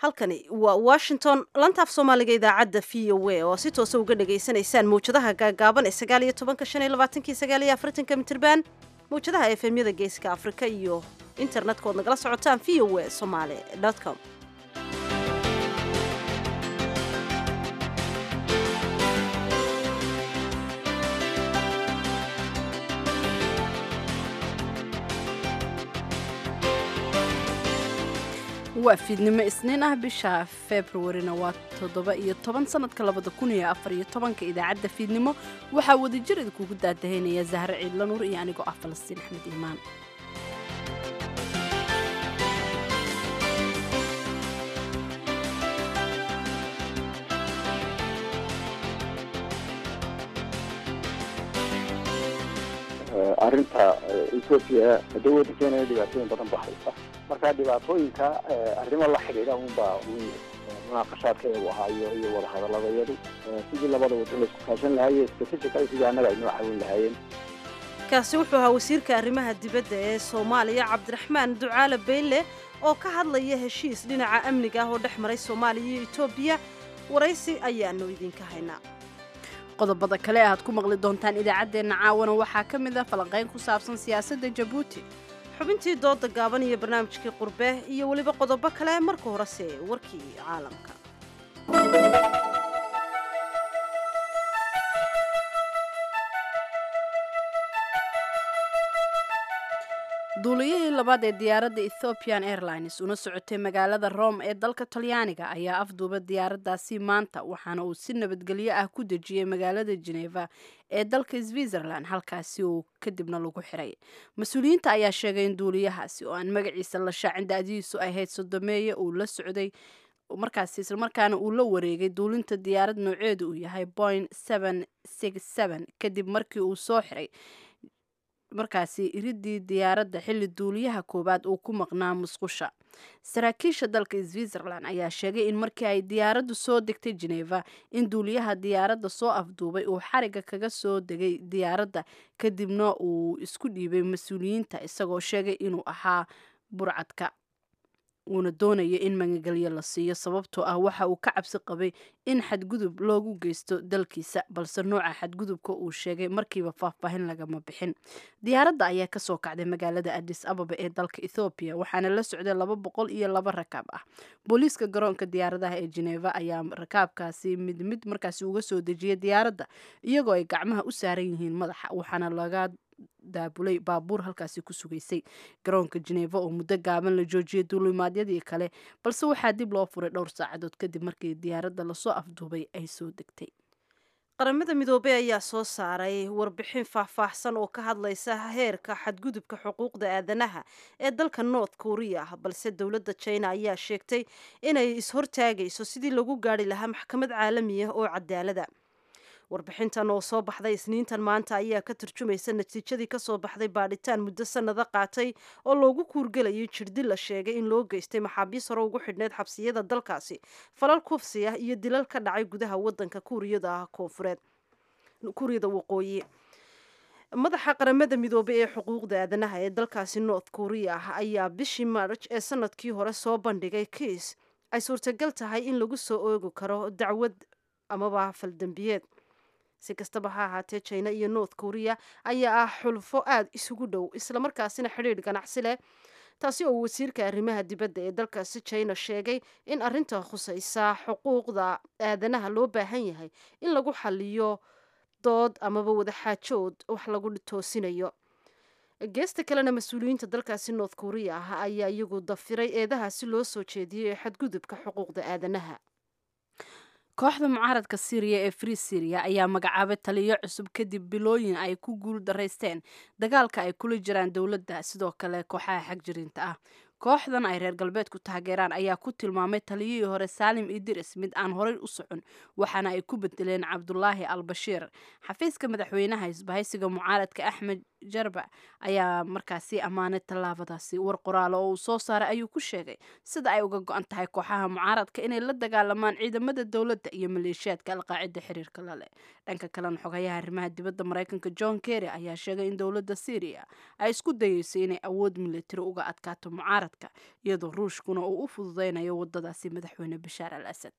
halkani waa washington lantaaf soomaaliga idaacadda v o a oo si toosa uga dhagaysanaysaan mawjadaha gaagaaban ee sagaal iyo tobanka shan iyo labaatanki sagaal iyo afartanka mitirban mawjadaha efemyada geeska afrika iyo internetka ood nagala socotaan v o a somaali com waa fiidnimo isniin ah bisha februarina waa toddoba iyo toban sanadka labada kun iyo afar iyo tobanka idaacadda fiidnimo waxaa wadajir idinkugu daadahaynaya zahre ciidla nuur iyo anigoo ah falastiin axmed iimaan arrinta etoobiya dawladda keenaya dhibaatooyin badan ba haysta marka dhibaatooyinka arrimo la xidhiidha unbaa un munaaqashaadkeegu ahaayo iyo wadahadaladayadu sidii labada waddo laisku kaashan lahaye strategical sidii annaga ay noo caawin lahaayeen kaasi wuxuu ahaa wasiirka arrimaha dibadda ee soomaaliya cabdiraxmaan ducaale beyle oo ka hadlaya heshiis dhinaca amniga ah oo dhex maray soomaaliya iyo etoobiya waraysi ayaanu idinka haynaa qodobada kale aad ku maqli doontaan idaacaddeenna caawana waxaa ka mid ah falanqayn ku saabsan siyaasadda jabuuti xubintii dooda gaaban iyo barnaamijkii qurbe iyo weliba qodobo kale marka horese warkii caalamka duuliyihii labaad ee diyaaradda ethiopian airlines una socotay magaalada rome ee dalka talyaaniga ayaa afduuba diyaaraddaasi maanta waxaana uu si nabadgelyo ah ku dejiyey magaalada geneva ee dalka switzerland halkaasi uu kadibna lagu xiray mas-uuliyiinta ayaa sheegay in duuliyahaasi oo aan magaciisa la shaacin da-dihiisu ahayd sodomeeye uu la socday markaasi islamarkaana uu la wareegay duulinta diyaarad nooceedu uu yahay boing kadib markii uu soo xiray markaasi iridii diyaaradda xilli duuliyaha koowaad uu ku maqnaa musqusha saraakiisha dalka switzerland ayaa sheegay in markii ay diyaaraddu soo degtay geneva in duuliyaha diyaaradda soo afduubay uu xariga kaga soo degay diyaaradda kadibna uu isku dhiibay mas-uuliyiinta isagoo sheegay inuu ahaa burcadka uuna doonaya in magagelyo la siiyo sababtoo ah waxa uu ka cabsi qabay in xadgudub loogu geysto dalkiisa balse nooca xadgudubka uu sheegay markiiba faahfaahin lagama bixin diyaaradda ayaa kasoo kacday magaalada adis ababa ee dalka ethoobiya waxaana la socday laba boqol iyo laba rakaab ah booliiska garoonka diyaaradaha ee geneva ayaa rakaabkaasi mid mid markaasi uga soo dejiyay diyaaradda iyagoo ay gacmaha u saaran yihiin madaxa waxaana laga daabulay baabuur halkaasi ku sugaysay garoonka geneva oo muddo gaaban la joojiyay duulimaadyadii kale balse waxaa dib loo furay dhowr saacadood kadib markii diyaaradda lasoo afduubay ay soo degtay qaramada midoobey ayaa soo saaray warbixin faahfaahsan oo ka hadlaysa heerka xadgudubka xuquuqda aadanaha ee dalka north korea balse dowladda china ayaa sheegtay inay is-hortaagayso sidii lagu gaari lahaa maxkamad caalami ah oo cadaalada warbixintan oo soo baxday isniintan maanta ayaa ka turjumaysa natiijadii kasoo baxday baadhitaan muddo sanado qaatay oo loogu kuurgelayay jirdil la sheegay in loo geystay maxaabiis hore ugu xidhneyd xabsiyada dalkaasi falal kufsi ah iyo dilal ka dhacay gudaha wadanka kuuriyada koonfureed kuuriyada waqooyi madaxa qaramada midoobay ee xuquuqda aadanaha ee dalkaasi north korea ayaa bishii march ee sanadkii hore soo bandhigay kiis ay suurtagal tahay in lagu soo oogi karo dacwad amaba faldambiyeed si kastaba ha ahaatee china iyo north korea ayaa ah xulfo aada isugu dhow islamarkaasina xidhiidh ganacsi leh taasi oo wasiirka arrimaha dibadda ee dalkaasi china sheegay in arrinta khusaysa xuquuqda aadanaha loo baahan yahay in lagu xaliyo dood amaba wadaxaajood wax lagu toosinayo geesta kalena mas-uuliyiinta dalkaasi north korea ah ayaa iyagu dafiray eedahaasi loo soo jeediyey ee xadgudubka xuquuqda aadanaha kooxda mucaaradka syriya ee free syria ayaa magacaabay taliyo cusub kadib bilooyin ay ku guul daraysteen dagaalka ay kula jiraan dowladda sidoo kale kooxaha xagjirinta ah kooxdan ay reer galbeedku taageeraan ayaa ku tilmaamay taliyihii hore saalim idiris mid aan horey u socon waxaana ay ku bedeleen cabdulaahi al bashiir xafiiska madaxweynaha isbahaysiga mucaaradka axmed jarba ayaa markaasi ammaanay tallaabadaasi war qoraalo oo uu soo saaray ayuu ku sheegay sida ay uga go-an tahay kooxaha mucaaradka inay la dagaalamaan ciidamada dowladda iyo maleeshiyaadka alqaacida xiriirka laleh dhanka kalena xogayaha arrimaha dibadda maraykanka john kerry ayaa sheegay in dowladda syriya ay isku dayeyso inay awood militari uga adkaato mucaaradka xadka iyadoo ruushkuna uu u fududeynayo wadadaasi madaxweyne bashaar al asad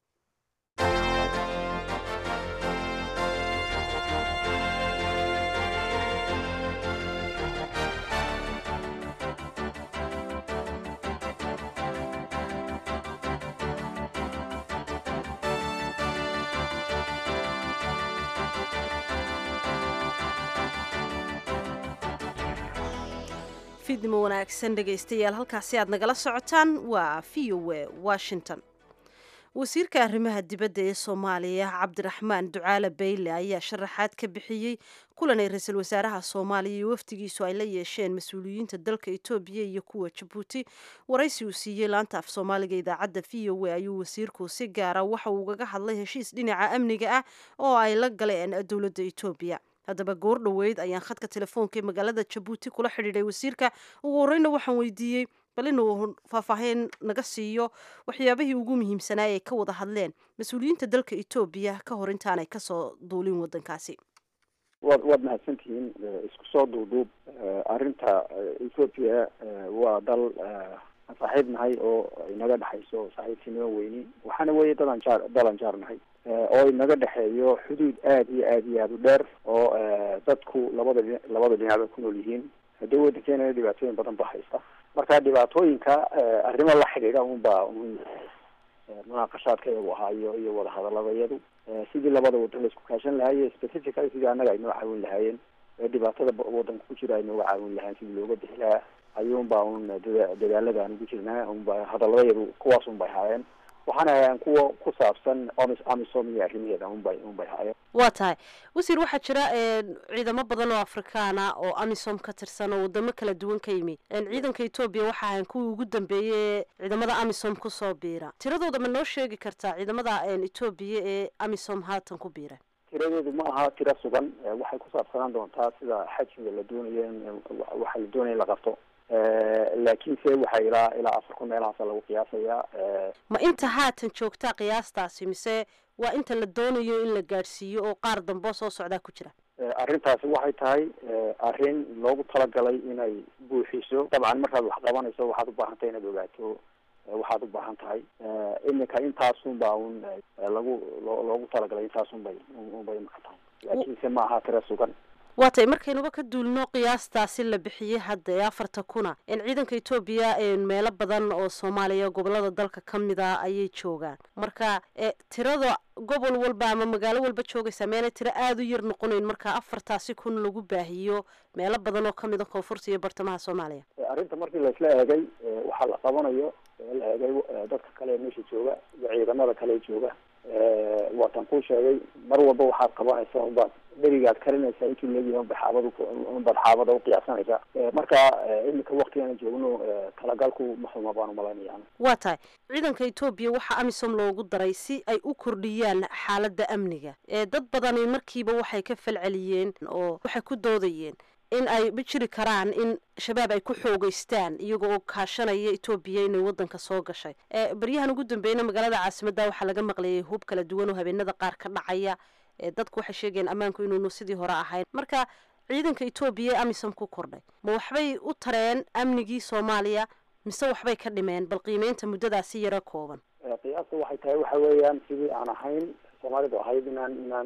fiidnimo wanaagsan dhegaystayaal halkaasi aad nagala socotaan waa v o e washington wasiirka arrimaha dibadda ee soomaaliya cabdiraxmaan ducaale bayle ayaa sharaxaad ka bixiyey kulan ay ra-iisul wasaaraha soomaaliya iyo wafdigiisu ay la yeesheen mas-uuliyiinta dalka etoobiya iyo kuwa jabuuti waraysi uu siiyey laanta af soomaaliga idaacadda v o e ayuu wasiirku si gaara waxa uu ugaga hadlay heshiis dhinaca amniga ah oo ay la galeen dowladda etoobiya haddaba goor dhoweyd ayaan khadka telefoonka ee magaalada jabuuti kula xidhiidhay wasiirka ugu horeyna waxaan weydiiyey bal inuu faahfaahin naga siiyo waxyaabihii ugu muhiimsanaa ay ka wada hadleen mas-uuliyiinta dalka etoobiya ka hor intaanay kasoo duulin wadankaasi waad waad mahadsantihiin isku soo duuduub arrinta ethoopia waa dal aan saaxiib nahay oo inaga dhexayso saaxiibtinimo weyni waxaana weeye dadaan jaar dalan jaar nahay oo inaga dhexeeyo xuduud aada iyo aada iyo aada u dheer oo dadku labada dhi labada dhinac bay ku nool yihiin haddii waddankeena dhibaatooyin badan ba haysta marka dhibaatooyinka arrimo la xidhiidha unbaa un munaaqashaadka iyagu ahaayo iyo wadahadaladayadu sidii labada wadan la isku kaashan lahaye specifically sidii annaga ay noo caawin lahaayeen dhibaatada wadanka ku jira ay nooga caawin lahayen sidii looga bixi lahaa ayuunbaa un dada dadaalada aan ugu jirnaa unba hadaladayadu kuwaas un bay haayeen waxaana hayaan kuwa ku saabsan omis amisom iyo arrimaheeda unbay unbay haayeen waa tahay wasiir waxaa jira ciidamo badan oo afrikaana oo amisom ka tirsan oo wadamo kala duwan ka yimi ciidanka etoobiya waxa ahayn kuwii ugu dambeeyey ee ciidamada amisom kusoo biira tiradooda ma noo sheegi kartaa ciidamada etoobiya ee amisom haatan ku biira tiradeedu ma aha tiro sugan waxay ku saabsanaan doontaa sida xajmiga la doonayo in waxa la doonaya in la qabto laakiinse waxaa ilaa ilaa afar kun meelahaasa lagu qiyaasayaa ma inta haatan joogtaa qiyaastaasi mise waa inta la doonayo in la gaadhsiiyo oo qaar damboo soo socdaa ku jira arrintaasi waxay tahay arrin loogu talagalay inay buuxiso dabcan markaad wax qabanayso waxaad u baahan tahay inaad ogaato waxaad u baahan tahay iminka intaasun baa un lagu loogu talagalay intaasun bay unbay imaka tahay laakiinse ma aha tiro sugan waa tay markaynuba ka duulno qiyaastaasi la bixiyey hadda ee afarta kuna ciidanka etoobiya meelo badan oo soomaaliya gobolada dalka ka mid a ayay joogaan marka tirada gobol walba ama magaalo walba joogaysa meelay tiro aada u yar noqonayn marka afartaasi kun lagu baahiyo meelo badan oo kamid a koonfurta iyo bartamaha soomaaliya arrinta markii laisla eegay waxaa la qabanayo la eegay dadka kale ee meesha jooga iyo ciidamada kale jooga waatan kuu sheegay mar walba waxaad qabanaysa unbaad dherigaad karinaysaa intuu leegyahay unba xaabad unbaad xaabada uqiyaasanaysaa marka iminka waktigaana joogno talagalku maxuma baan umalaynaya waa tahay ciidanka etoobiya waxaa amisom loogu daray si ay u kordhiyaan xaaladda amniga dad badani markiiba waxay ka falceliyeen oo waxay ku doodayeen in ay ma jiri karaan in shabaab ay ku xoogeystaan iyaga oo kaashanaya etoobiya inay wadanka soo gashay baryahan ugu dambeyna magaalada caasimadda waxaa laga maqlayay hub kala duwan oo habeenada qaar ka dhacaya dadku waxay sheegeen ammaanku inuunu sidii hore ahayn marka ciidanka etoobiya ee amisom ku kordhay ma waxbay u tareen amnigii soomaaliya mise waxbay ka dhimeen bal qiimeynta muddadaasi yaro kooban qiyaasta waxay tahay waxa weeyaan sidii aan ahayn soomaalidu ahayd inaan inaan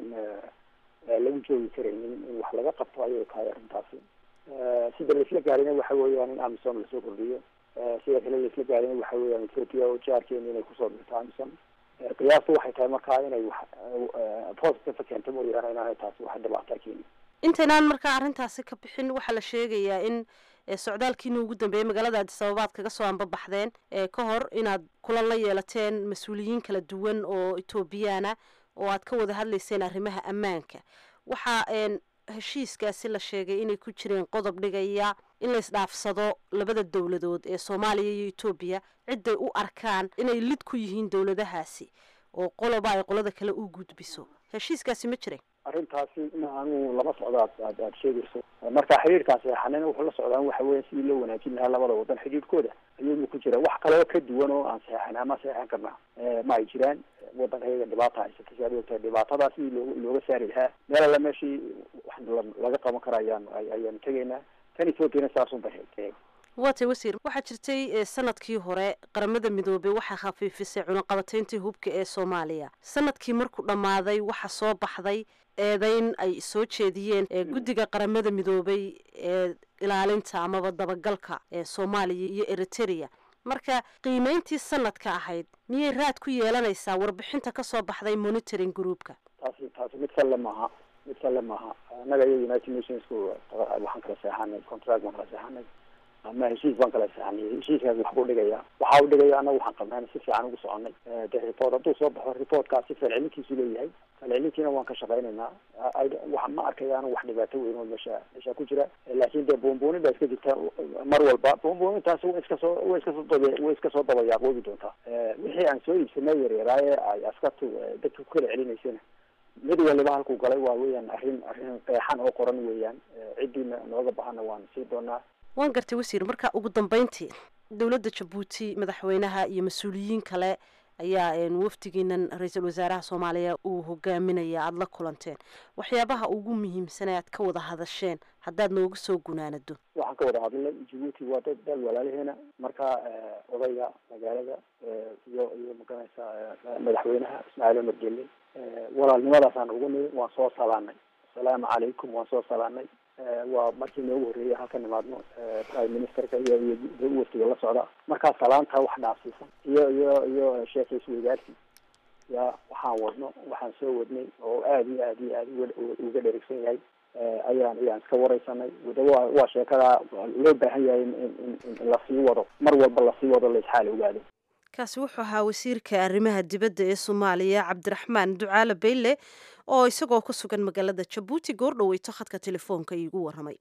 lagu joogi karaynin in wax laga qabto ayay tahay arrintaasi sida laisla gaarina waxa weeyaan in amisom lasoo kordhiyo sida kale laisla gaarina waxa weeyaan ethoopia oo jaarkeena inay kusoo dhirto amisom qiyaasta waxay tahay markaa inay wax positive keento mooyaane inaanay taasi wax dhibaataa keeni intaynaan markaa arrintaasi ka bixin waxaa la sheegayaa in socdaalkiina ugu dambeeyey magaalada addis ababaad kaga soo anbabaxdeen ka hor inaad kulan la yeelateen mas-uuliyiin kala duwan oo etoobiyaana oo aad ka wada hadlayseen arrimaha ammaanka waxaa heshiiskaasi la sheegay inay ku jireen qodob dhigaya in la isdhaafsado labada dowladood ee soomaaliya iyo etoobiya ciday u arkaan inay lid ku yihiin dowladahaasi oo qoloba ay qolada kale u gudbiso heshiiskaasi ma jiray arrintaasi in anu lama socdo aad aad aada sheegayso marka xidhiirkaasi xanina wuxuu la socdaan waxa weya sidii loo wanaajin lahaa labada wadan xidhiirkooda ayuuna ku jira wax kaloo ka duwan oo aan saxeexan ama saxeexan karnaa ma ay jiraan wadanka iyaga dhibaata haysata si aad ogtahay dhibaatadaa sidii loo looga saari lahaa meel alla meeshii wax laga qaban karo ayaan ayaanu tegaynaa tan ethoopiana saasun bay hayd waatay wasiir waxaa jirtay sanadkii hore qaramada midoobey waxaa khafiifisay cunaqabatayntii hubka ee soomaaliya sanadkii markuu dhammaaday waxaa soo baxday eedeyn ay soo jeediyeen guddiga qaramada midoobey ee ilaalinta amaba dabagalka ee soomaaliya iyo eriterea marka qiimeyntii sanadka ahayd miyay raad ku yeelanaysaa warbixinta kasoo baxday monitoring groupka taasi taasi mid salle maaha mid salle maaha annaga iyo united nationsku waxaan kala seexanay contract baan kala seexanay ama heshiis baan kala seexanay heshiiskaas wax buu dhigaya waxa uu dhigaya annaga waxaan qabnaan si fiican ugu soconay de report hadduu soo baxo reportkaasi falcelinkiisu leeyahay falcelintiina waan ka shaqaynaynaa wa ma arkaya anu wax dhibaato weyn oo meesha meesha ku jira laakin dee buunbuunin baa iska jirta mar walba buunbuunintaasi way iska soo way iska soo daba way iska soo dabayaaqoobi doontaa wixii aan soo iibsanay yaryaraaye ay askartu dadka ku kala celinaysana mid waliba halkuu galay waa weeyaan arrin arrin qeexan oo qoran weeyaan ciddiina nooga bahana waan sii doonaa waan gartay wasiir marka ugu dambeyntii dowladda jabuuti madaxweynaha iyo mas-uuliyiin kale ayaa wafdigiinan ra-iisul wasaaraha soomaaliya uu hogaaminaya aada la kulanteen waxyaabaha ugu muhiimsan ee aad ka wada hadasheen haddaad nooga soo gunaanado waxaan ka wada hadlay jabuuti waa dad dal walaalaheena marka odayga magaalada iyo iyo maganaysa madaxweynaha ismaaciil omar gelle walaalnimadaasaan ugu nimi waan soo salaanay asalaamu calaykum waan soo salaanay waa markii noogu horreeyay halka nimaadno prime ministerka iyo iyo waftiga la socda markaa salaanta wax dhaafsiisan iyo iyo iyo sheekays weygaarsi ya waxaan wadno waxaan soo wadnay oo aada iyo aad iyo aad uga dherigsan yahay ayaan ayaan iska wareysanay wadawa waa sheekada loo baahan yahay in in lasii wado mar walba lasii wado la isxaal ogaado kaasi wuxuu ahaa wasiirka arrimaha dibadda ee soomaaliya cabdiraxmaan ducaale bayle oo isagoo ku sugan magaalada jabuuti goor dhaweyto khadka telefoonka iigu warramay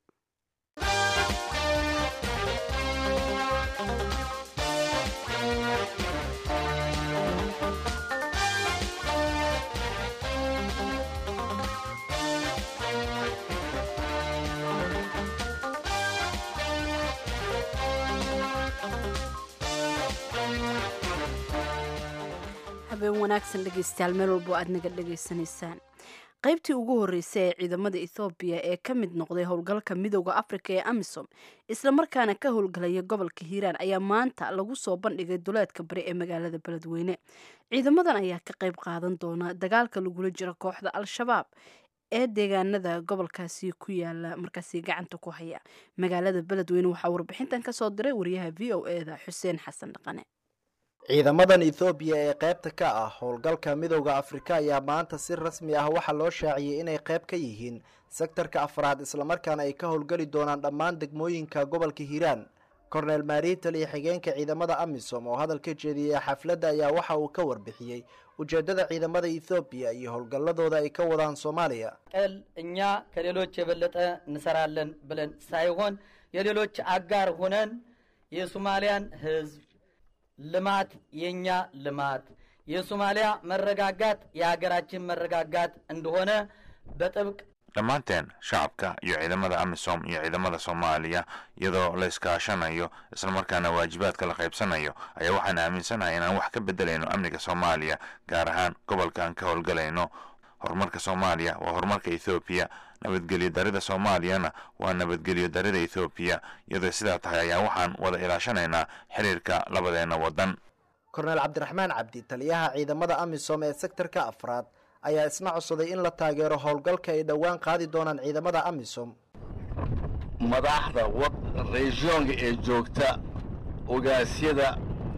habeen wanaagsan dhegeystayaal meel walbo aad naga dhegaysanaysaan qaybtii ugu horreysay ee ciidamada ethoobiya ee ka mid noqday howlgalka midooda afrika ee amisom islamarkaana ka howlgalaya gobolka hiiraan ayaa maanta lagu soo bandhigay duleedka bari ee magaalada beledweyne ciidamadan ayaa ka qayb qaadan doona dagaalka lagula jiro kooxda al-shabaab ee deegaanada gobolkaasi ku yaala markaasi gacanta ku haya magaalada beledweyne waxaa warbixintan kasoo diray wariyaha v o e da xuseen xasan dhaqane ciidamadan ethoobiya ee qaybta ka ah howlgalka midowda afrika ayaa maanta si rasmi ah waxaa loo shaaciyey inay qayb ka yihiin sektarka afraad islamarkaana ay ka howlgeli doonaan dhammaan degmooyinka gobolka hiiraan korneel maariital iyo xigeenka ciidamada amisom oo hadal ka jeediyey xafladda ayaa waxa uu ka warbixiyey ujeeddada ciidamada ethoobiya iyo howlgalladooda ay ka wadaan soomaaliya ቀል እኛ ከሌሎች የበለጠ እንሰራለን ብለን ሳይሆን የሌሎች አጋር ሆነን የሶማሊያን ህዝብ ልማት የእኛ ልማት የሶማሊያ መረጋጋት የሀገራችን መረጋጋት እንደሆነ በጥብቅ dhammaanteen shacabka iyo ciidamada amisom iyo ciidamada soomaaliya iyadoo la iskaashanayo islamarkaana waajibaadka la qaybsanayo ayaa waxaan aaminsanahay inaan wax ka bedelayno amniga soomaaliya gaar ahaan gobolka aan ka howlgalayno horumarka soomaaliya waa horumarka ethoobiya nabadgelyo darida soomaaliyana waa nabadgelyo darida ethoobiya iyadoo sidaa tahay ayaa waxaan wada ilaashanaynaa xiriirka labadeena waddan korneel cabdiraxmaan cabdi taliyaha ciidamada amisom ee sektarka afraad ayaa isna codsaday in la taageero howlgalka ay dhowaan qaadi doonaan ciidamada amisom madaxda reesyoonka ee joogta ogaasyada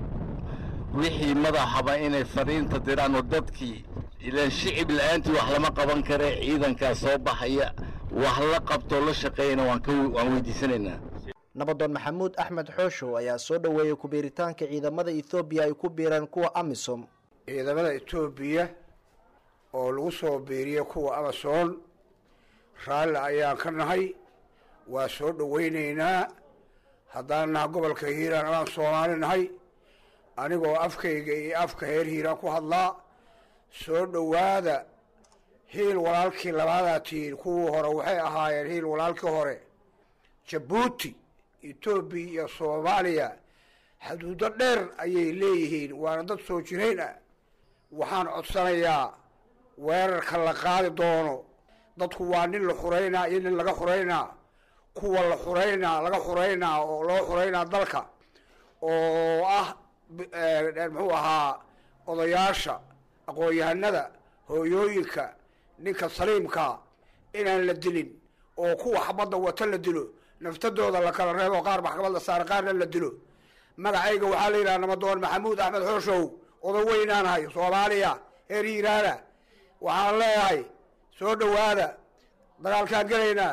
wixii madaxaba inay fariinta diraanoo dadkii ilaan shicib la-aantii wax lama qaban kare ciidankaa soo baxaya wax la qabtoo la shaqeeyana waan weydiisanaynaa nabadoon maxamuud axmed xooshow ayaa soo dhoweeyey ku-biiritaanka ciidamada ethoobiya ay ku biireen kuwa amisom ciidamada etoobiya oo lagu soo biiriya kuwa amason raalli ayaan ka nahay waa soo dhowaynaynaa haddaan naha gobolka hiiraan amaan soomaali nahay anigoo afkayga iyo afka heer hiiraan ku hadlaa soo dhowaada hiil walaalkii labaadaa tihiin kuwii hore waxay ahaayeen hiil walaalkii hore jabuuti etoobiya iyo soomaaliya xuduudo dheer ayay leeyihiin waana dad soo jirayn ah waxaan codsanayaa weerarka la qaadi doono dadku waa nin la xuraynaa iyo nin laga xuraynaa kuwa la xuraynaa laga xuraynaa oo loo xuraynaa dalka oo ah muxuu ahaa odayaasha aqoon-yahanada hooyooyinka ninka saliimkaa inaan la dilin oo kuwa xabadda wata la dilo naftadooda la kala reebo qaar maxkamad la saara qaarna la dilo magacayga waxaa la yidhaha namadoon maxamuud axmed xooshow oda weynaanahay soomaaliya heer hiiraana waxaan leeyahay soo dhowaada dagaalkaan gelaynaa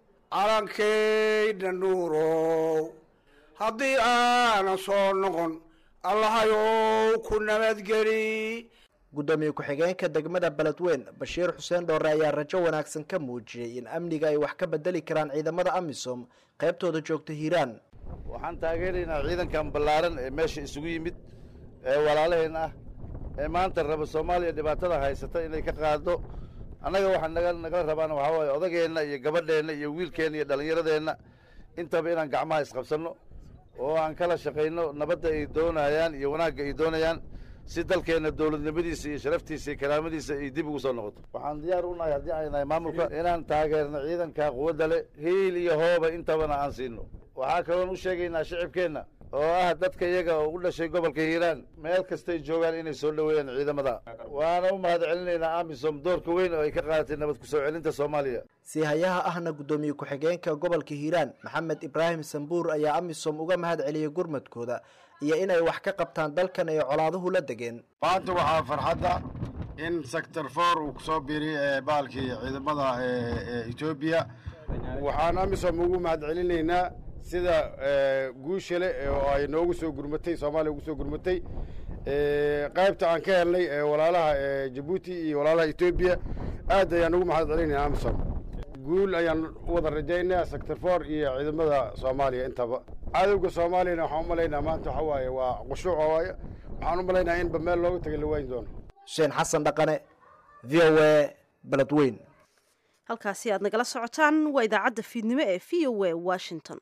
calankeyna nuurow haddii aanan soo noqon allahayow ku nabadgeli guddoomiye ku-xigeenka degmada beledweyn bashiir xuseen dhoore ayaa rajo wanaagsan ka muujiyey in amniga ay wax ka bedeli karaan ciidamada amisom qaybtooda joogta hiiraan waxaan taageeraynaa ciidankan ballaaran ee meesha isugu yimid ee walaalaheen ah ee maanta raba soomaaliya dhibaatada haysata inay ka qaado annaga waxaa naga nagala rabaana waxaa waaye odageenna iyo gabadheenna iyo wiilkeenna iyo dhallinyaradeenna intaba inaan gacmaha isqabsanno oo aan kala shaqayno nabadda ay doonayaan iyo wanaagga ay doonayaan si dalkeenna dowladnimadiisa iyo sharaftiisa iyo karaamadiisa ay dib ugu soo noqoto waxaan diyaar u nahay haddii ay nahay maamulka inaan taageerno ciidanka quwadda leh hiil iyo hooba intabana aan siino waxaa kaloon u sheegaynaa shicibkeenna oo ah dadka iyaga oo u dhashay gobolka hiiraan meel kastay joogaan inay soo dhoweeyaan ciidamada waana u mahad celinaynaa amisom doorka weyn oo ay ka qaadatay nabad ku soo celinta soomaaliya siihayaha ahna guddoomiye ku-xigeenka gobolka hiiraan maxamed ibraahim sambuur ayaa amisom uga mahad celiyey gurmadkooda iyo inay wax ka qabtaan dalkan ay colaaduhu la degeen maanta waxaa farxadda in sector for uu kusoo biiriy baalkii ciidamada etoobiya waxaan amisom ugu mahad celinaynaa sida guusha le oo ay noogu soo gurmatay soomaaliya ugu soo gurmatay qaybta aan ka helnay walaalaha jabuuti iyo walaalaha etoobiya aad ayaan ugu mahad celinayna amisom guul ayaan u wada rajaynaa sector for iyo ciidamada soomaaliya intaba cadowga soomaaliyana waxaan u malaynaa maanta waxa waaye waa qushuuc waaye waxaan u malaynaa inba meel looga tagay la waayin doono xuseen xasan dhaqane v o a beledweyn halkaasi aad nagala socotaan waa idaacadda fiidnimo ee v o a washington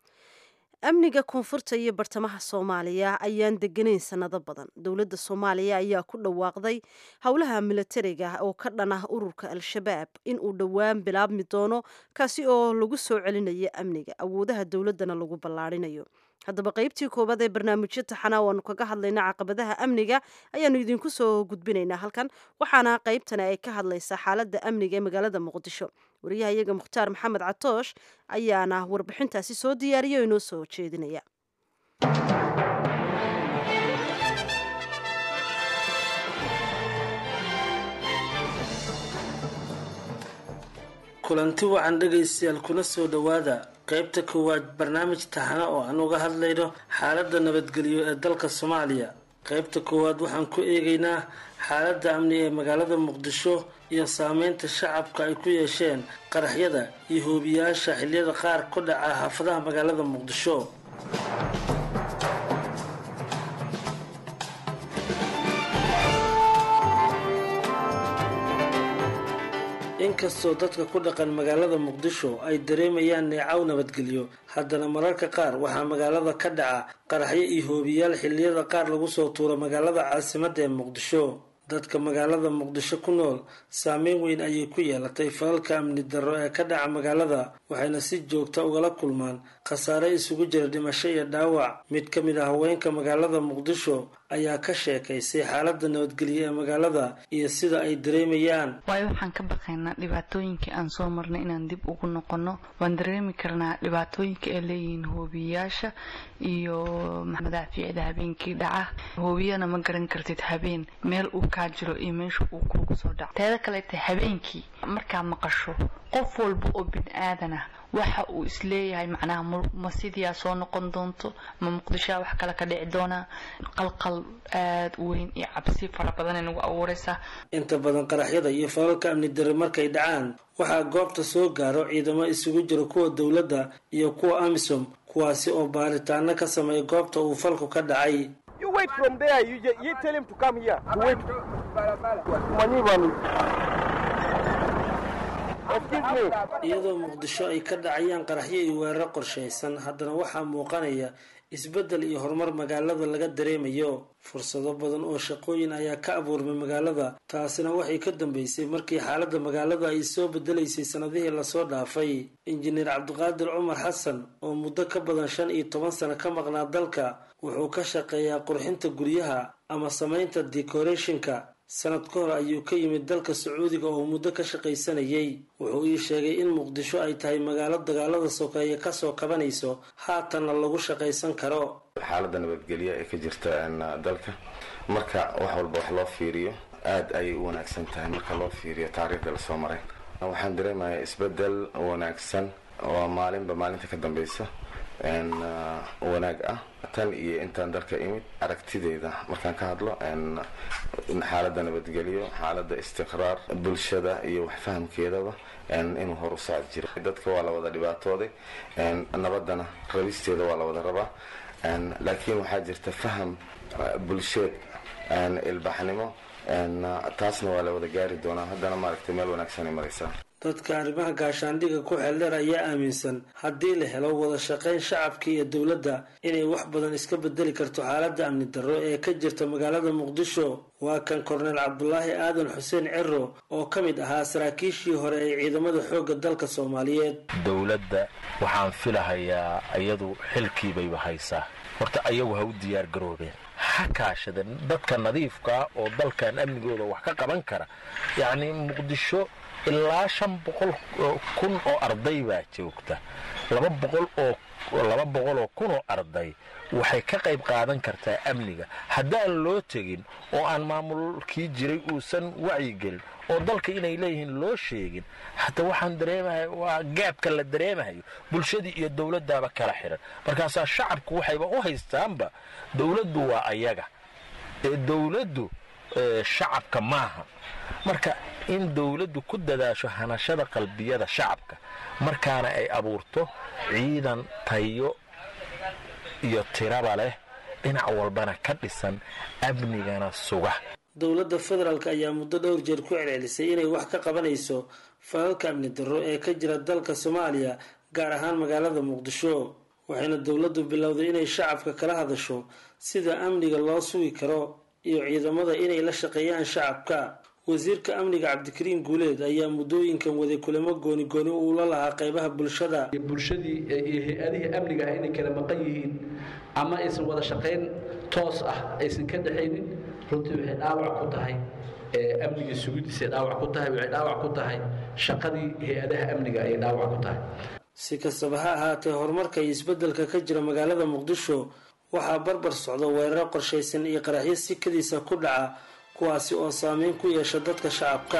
amniga koonfurta iyo bartamaha soomaaliya ayaan deganayn sanado badan dowladda soomaaliya ayaa ku dhawaaqday howlaha milatariga oo ka dhan ah ururka al-shabaab in uu dhowaan bilaabmi doono kaasi oo lagu soo celinayo amniga awoodaha dowladdana lagu ballaarinayo haddaba qaybtii koowaad ee barnaamijyo taxana waanu kaga hadlayna caqabadaha amniga ayaanu idinku soo gudbinaynaa halkan waxaana qaybtani ay ka hadlaysaa xaaladda amniga ee magaalada muqdisho wariyaha iyaga mukhtaar maxamed catoosh ayaana warbixintaasi soo diyaariya oo inoo soo jeedinaya kulanti wacan dhegaystayaal kuna soo dhowaada qaybta koowaad barnaamij taxana oo aan uga hadlayno xaaladda nabadgelyo ee dalka soomaaliya qaybta koowaad waxaan ku eegaynaa xaaladda amni ee magaalada muqdisho iyo saameynta shacabka ay ku yeesheen qaraxyada iyo hoobiyaasha xiliyada qaar ku dhaca xaafadaha magaalada muqdisho inkastoo dadka ku dhaqan magaalada muqdisho ay dareemayaan neecaw nabadgelyo haddana mararka qaar waxaa magaalada ka dhaca qaraxyo iyo hoobiyaal xilliyada qaar lagu soo tuuro magaalada caasimadda ee muqdisho dadka magaalada muqdisho ku nool saameyn weyn ayay ku yeelatay falalka amni darro ee ka dhaca magaalada waxayna si joogta ugala kulmaan khasaare isugu jira dhimasho iyo dhaawac mid ka mid ah haweenka magaalada muqdisho ayaa ka sheekaysay xaaladda nabadgelyo ee magaalada iyo sida ay dareemayaan waayo waxaan ka baqaynaa dhibaatooyinkii aan soo marnay inaan dib ugu noqono waan dareemi karnaa dhibaatooyinka ay leeyihiin hoobiyayaasha iyo madaafiicda habeenkii dhaca hoobiyana ma garan kartid habeen meel uu kaa jiro iyo meesha uu kuugu soo dhaco teeda kaleeta habeenkii markaa maqasho qof walba oo bini aadan ah waxa uu isleeyahay macnaha ma sidiyaa soo noqon doonto ma muqdishoa wax kale ka dhici doonaa qalqal aad u weyn iyo cabsi fara badan nagu abuuraysaa inta badan qaraxyada iyo falalka amni darre markay dhacaan waxaa goobta soo gaaro ciidamo isugu jira kuwa dowladda iyo kuwa amisom kuwaasi oo baaritaano ka sameeya goobta uu falku ka dhacay iyadoo muqdisho ay ka dhacayaan qaraxyo iyo weeraro qorshaysan haddana waxaa muuqanaya isbeddel iyo horumar magaalada laga dareemayo fursado badan oo shaqooyin ayaa ka abuurmay magaalada taasina waxay ka dambeysay markii xaaladda magaalada ay soo bedelaysay sanadihii lasoo dhaafay injineer cabdiqaadir cumar xasan oo muddo ka badan shan iyo toban sano ka maqnaa dalka wuxuu ka shaqeeyaa qurxinta guryaha ama samaynta decorationka sanad ka hor ayuu ka yimid dalka sacuudiga oo muddo ka shaqaysanayay wuxuu ii sheegay in muqdisho ay tahay magaalo dagaalada sokeeye kasoo kabanayso haatanna lagu shaqaysan karo xaaladda nabadgelya ee ka jirta dalka marka wax walba wax loo fiiriyo aada ayay u wanaagsan tahay marka loo fiiriyo taariikhda lasoo maray waxaan dareemayaa isbedel wanaagsan oo maalinba maalinta ka dambeysa wanaag ah tan iyo intaan dalka imid aragtideeda markaan ka hadlo xaaladda nabadgelyo xaaladda istiqraar bulshada iyo waxfahamkeedaba inuu hor u socod jiro dadka waa la wada dhibaatooday nabadana rabisteeda waa la wada rabaa laakiin waxaa jirta faham bulsheed ilbaxnimo taasna waa la wada gaari doonaa haddana maaragtay meel wanaagsan ay maraysaa dadka arrimaha gaashaandhigga ku xeeldheer ayaa aaminsan haddii la helo wada shaqayn shacabka iyo dowladda inay wax badan iska bedeli karto xaaladda amni darro ee ka jirta magaalada muqdisho waa kan korneel cabdulaahi aadan xuseen ciro oo ka mid ahaa saraakiishii hore ee ciidamada xoogga dalka soomaaliyeed dowladda waxaan filahayaa iyadu xilkiibayba haysaa horta ayagu ha u diyaar garoobeen ha kaashadeen dadka nadiifkaa oo dalkan amnigooda wax ka qaban kara yacni muqdisho ilaa shan boqol kun oo arday baa joogta laba boqol oo laba boqol oo kun oo arday waxay ka qayb qaadan kartaa amniga haddaan loo tegin oo aan maamulkii jiray uusan wacyigelin oo dalka inay leeyihiin loo sheegin hata waxaan dareemahay waa gaabka la dareemahayo bulshadii iyo dowladdaaba kala xiran markaasaa shacabku waxayba u haystaanba dowladdu waa ayaga ee dowladdu shacabka maaha marka in dowladdu ku dadaasho hanashada qalbiyada shacabka markaana ay abuurto ciidan tayo iyo tiraba leh dhinac walbana ka dhisan amnigana suga dowladda federaalk ayaa muddo dhowr jeer ku celcelisay inay wax ka qabanayso falalka amni darro ee ka jira dalka soomaaliya gaar ahaan magaalada muqdisho waxayna dowladdu bilowday inay shacabka kala hadasho sida amniga loo sugi karo iyo ciidamada inay la shaqeeyaan shacabka wasiirka amniga cabdikariim guuleed ayaa muddooyinkan waday kulamo gooni gooni uu la lahaa qaybaha bulshada bulshadii iyo hay-adihii amniga ah inay kala maqan yihiin ama aysan wada shaqayn toos ah aysan ka dhexaynin runtii waxay dhaawac ku tahay amniga sugidiisay dhaawac ku tahay waxay dhaawac ku tahay shaqadii hay-adaha amniga ayay dhaawac ku tahay si kastaba ha ahaatee horumarka iyo isbeddelka ka jira magaalada muqdisho waxaa barbar socda weeraro qorshaysan iyo qaraxyo sikadiisa ku dhaca kuwaasi oo saameyn ku yeesha dadka shacabka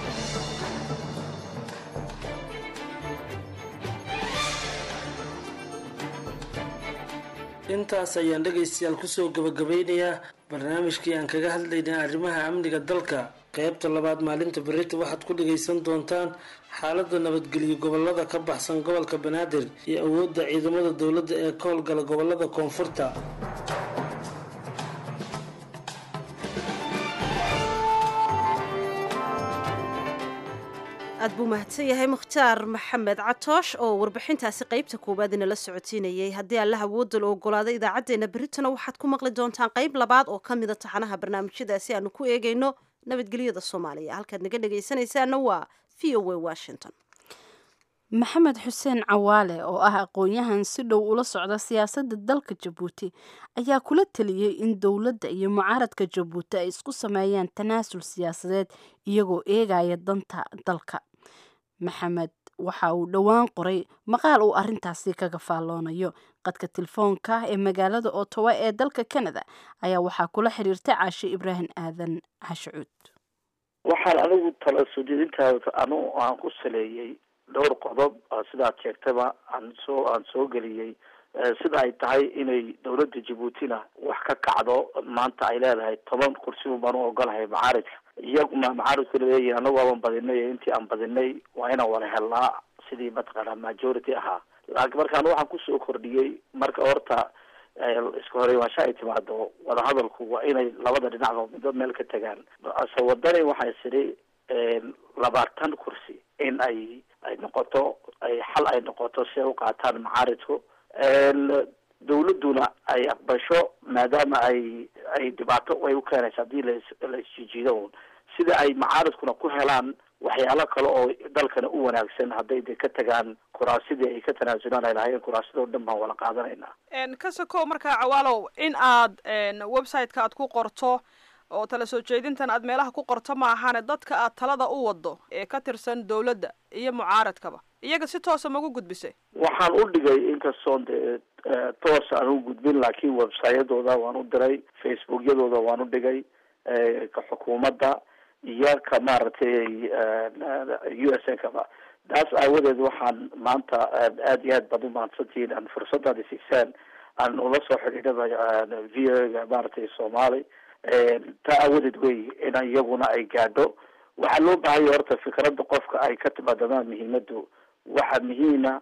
intaas ayaan dhegaystayaal kusoo gabagabeynayaa barnaamijkii aan kaga hadlaynay arrimaha amniga dalka qaybta labaad maalinta berita waxaad ku dhagaysan doontaan xaaladda nabadgelyo gobolada ka baxsan gobolka banaadir iyo awoodda ciidamada dowladda ee ka howlgala gobolada koonfurta aad buu mahadsan yahay mukhtaar maxamed catoosh oo warbixintaasi qaybta koowaad inala socotiinayay haddii alla awoodda la ogolaado idaacaddeenna beritana waxaad ku maqli doontaan qayb labaad oo ka mida taxanaha barnaamijyadaasi aanu ku eegayno nabadgelyada soomaaliya halkaad naga dhegaysanaysaana waa v o a washington maxamed xuseen cawaale oo ah aqoon-yahan si dhow ula socda siyaasadda dalka jabuuti ayaa kula teliyey in dowladda iyo mucaaradka jabuuti ay isku sameeyaan tanaasul siyaasadeed iyagoo eegaya danta dalka maxamed waxa uu dhowaan qoray maqaal uu arintaasi kaga faalloonayo qadka telefoonka ee magaalada otowa ee dalka canada ayaa waxaa kula xiriirtay caashe ibraahim aadan cashucuud waxaan anigu tala soo jeedintaada anu aan ku saleeyey dhowr qodob sidaad sheegtaba aan soo aan soo geliyey sida ay tahay inay dowladda jabuutina wax ka kacdo maanta ay leedahay toban kursi un baan u ogolahay macaaridka iyaguna macaaridku leeyihin anagu waaban badinay intii aan badinay waa inaan wada helnaa sidii mataqaana majority ahaa laakiin markaan waxaan kusoo kordhiyey marka horta iska horeywaansha ay timaado wadahadalku waa inay labada dhinacba midba meel ka tagaan ase wadani waxay sidhi labaatan kursi in ay ay noqoto ay xal ay noqoto si ay u qaataan macaaridku dawladduna ay aqbasho maadaama ay ay dhibaato ay u keenaysa haddii las la isjijiido un sida ay macaaridkuna ku helaan waxyaalo kale oo dalkana u wanaagsan hadday de ka tagaan kuraasidii ay ka tanaasulaan ay lahaayeen kuraasidoo dhan baan wala qaadanaynaa ka sokow markaa cawaalow in aad website-ka aad ku qorto oo tala soo jeedintan aad meelaha ku qorto ma ahane dadka aad talada u wado ee ka tirsan dawladda iyo mucaaradkaba iyaga si toosa magu gudbisay waxaan u dhigay inkastoon de toos aan u gudbin laakiin websayadooda waan u diray facebookyadooda waan u dhigay ka xukuumadda iyo ka maaragtay u s n kaba taas aawadeed waxaan maanta aad iyo aad baad umahadsantihiin aan fursadaad isiisaan aan ula soo xidhiidhada v o ga maaragtay soomaali taa aawadeed wey in iyaguna ay gaadho waxaa loo baahanya horta fikradda qofka ay ka timaadamaan muhiimadu waxa muhiima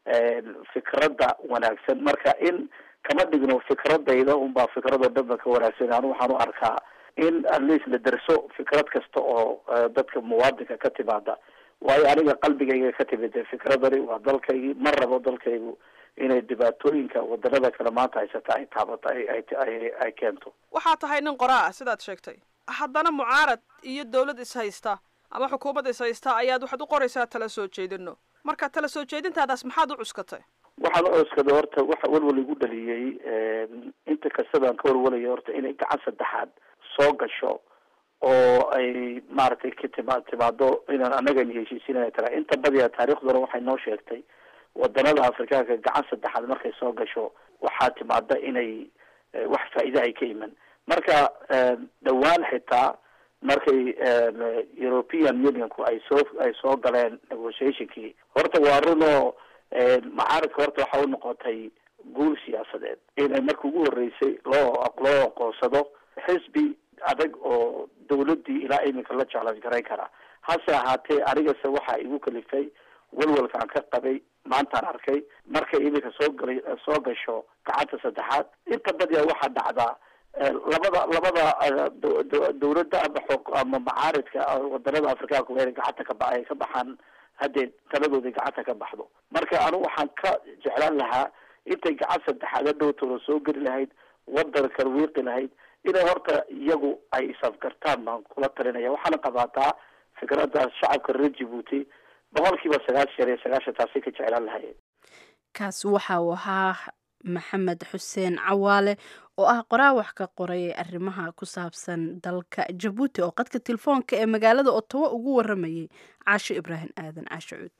fikradda wanaagsan marka in kama dhigno fikradayda unbaa fikradoo dhanba ka wanaagsan anu waxaan u arkaa in at least la derso fikrad kasta oo dadka muwaadinka ka timaada waayo aniga qalbigayga ka timid fikradani waa dalkaygii ma rabo dalkaygu inay dhibaatooyinka wadanada kale maanta haysata ay taabato ay ay keento waxaa tahay nin qoraa ah sidaad sheegtay haddana mucaarad iyo dawlad is haysta ama xukuumad is haysta ayaad waxaad u qoraysaa tala soo jeedino marka tala soo jeedintaadaas maxaad u cuskatay waxaan u cuskaday horta waxa walwal igu dhaliyey inta kastabaan ka walwalaya horta inay gacan saddexaad soo gasho oo ay maaragtay ka tima timaado inaan anagana heshiisinaya taga inta badiya taariikhduna waxay noo sheegtay wadanada afrikaanka gacan saddexaad markay soo gasho waxaa timaada inay wax faa'iida ay ka iman marka dhawaan xitaa markay european unionku ay soo ay soo galeen negotiationkii horta waa run oo macaaridka horta waxa u noqotay guul siyaasadeed inay marka ugu horeysay loo loo aqoonsado xisbi adag oo dawladdii ilaa iminka la challenge garayn karaa hase ahaatee anigase waxaa igu kalifay walwalka aan ka qabay maantaan arkay markay iminka soo galay soo gasho gacanta saddexaad inta badiya waxaa dhacdaa labada labada dawladda ama xo ama macaaridka wadanada afrikaanka waa inay gacanta ka ba ay ka baxaan haddee taladooda gacanta ka baxdo marka anigu waxaan ka jeclaan lahaa intay gacan saddexaad hadhowtooda soo geli lahayd wadankan wiiqi lahayd inay horta iyagu ay isafgartaan baan kula talinaya waxaana qabaataa fikradda shacabka reer jibuuti boqol kiiba sagaashan iyo sagaashan taasay ka jeclaan lahayeen kaasi waxa uu ahaa maxamed xuseen cawaale oo ah qoraa wax ka qoray arrimaha ku saabsan dalka jabuuti oo qadka telefoonka ee magaalada otowa ugu waramayay caasho ibraahim aadan caasho cuud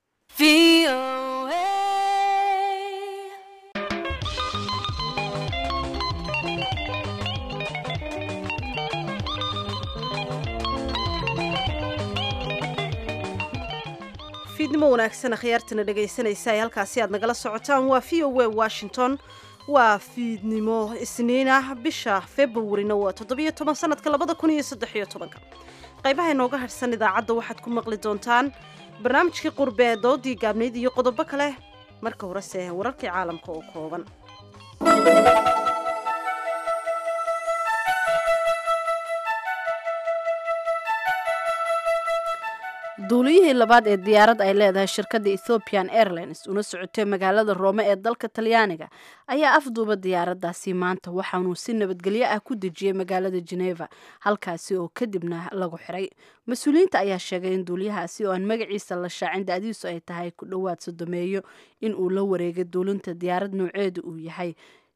fiidnimo wanaagsan akhyaartana dhegaysanaysa ee halkaasi aad nagala socotaan waa v o a washington waa fiidnimo isniin ah bisha februarina waa toddobiyo toban sanadka labada kun iyo saddexiyo tobanka qaybaha inooga hadhsan idaacadda waxaad ku maqli doontaan barnaamijkii qurbe ee doodii gaabnayd iyo qodobo kale marka horese wararkii caalamka oo kooban duuliyihii labaad ee diyaarad ay leedahay shirkadda ethiopian airlines una socotay magaalada roome ee dalka talyaaniga ayaa afduuba diyaaraddaasi maanta waxaanuu si nabadgelyo ah ku dejiyey magaalada geneva halkaasi oo kadibna lagu xiray mas-uuliyiinta ayaa sheegay in duuliyahaasi oo aan magaciisa la shaacin da-diisu ay tahay ku dhowaad sodomeeyo in uu la wareegay duulinta diyaarad nooceedu uu yahay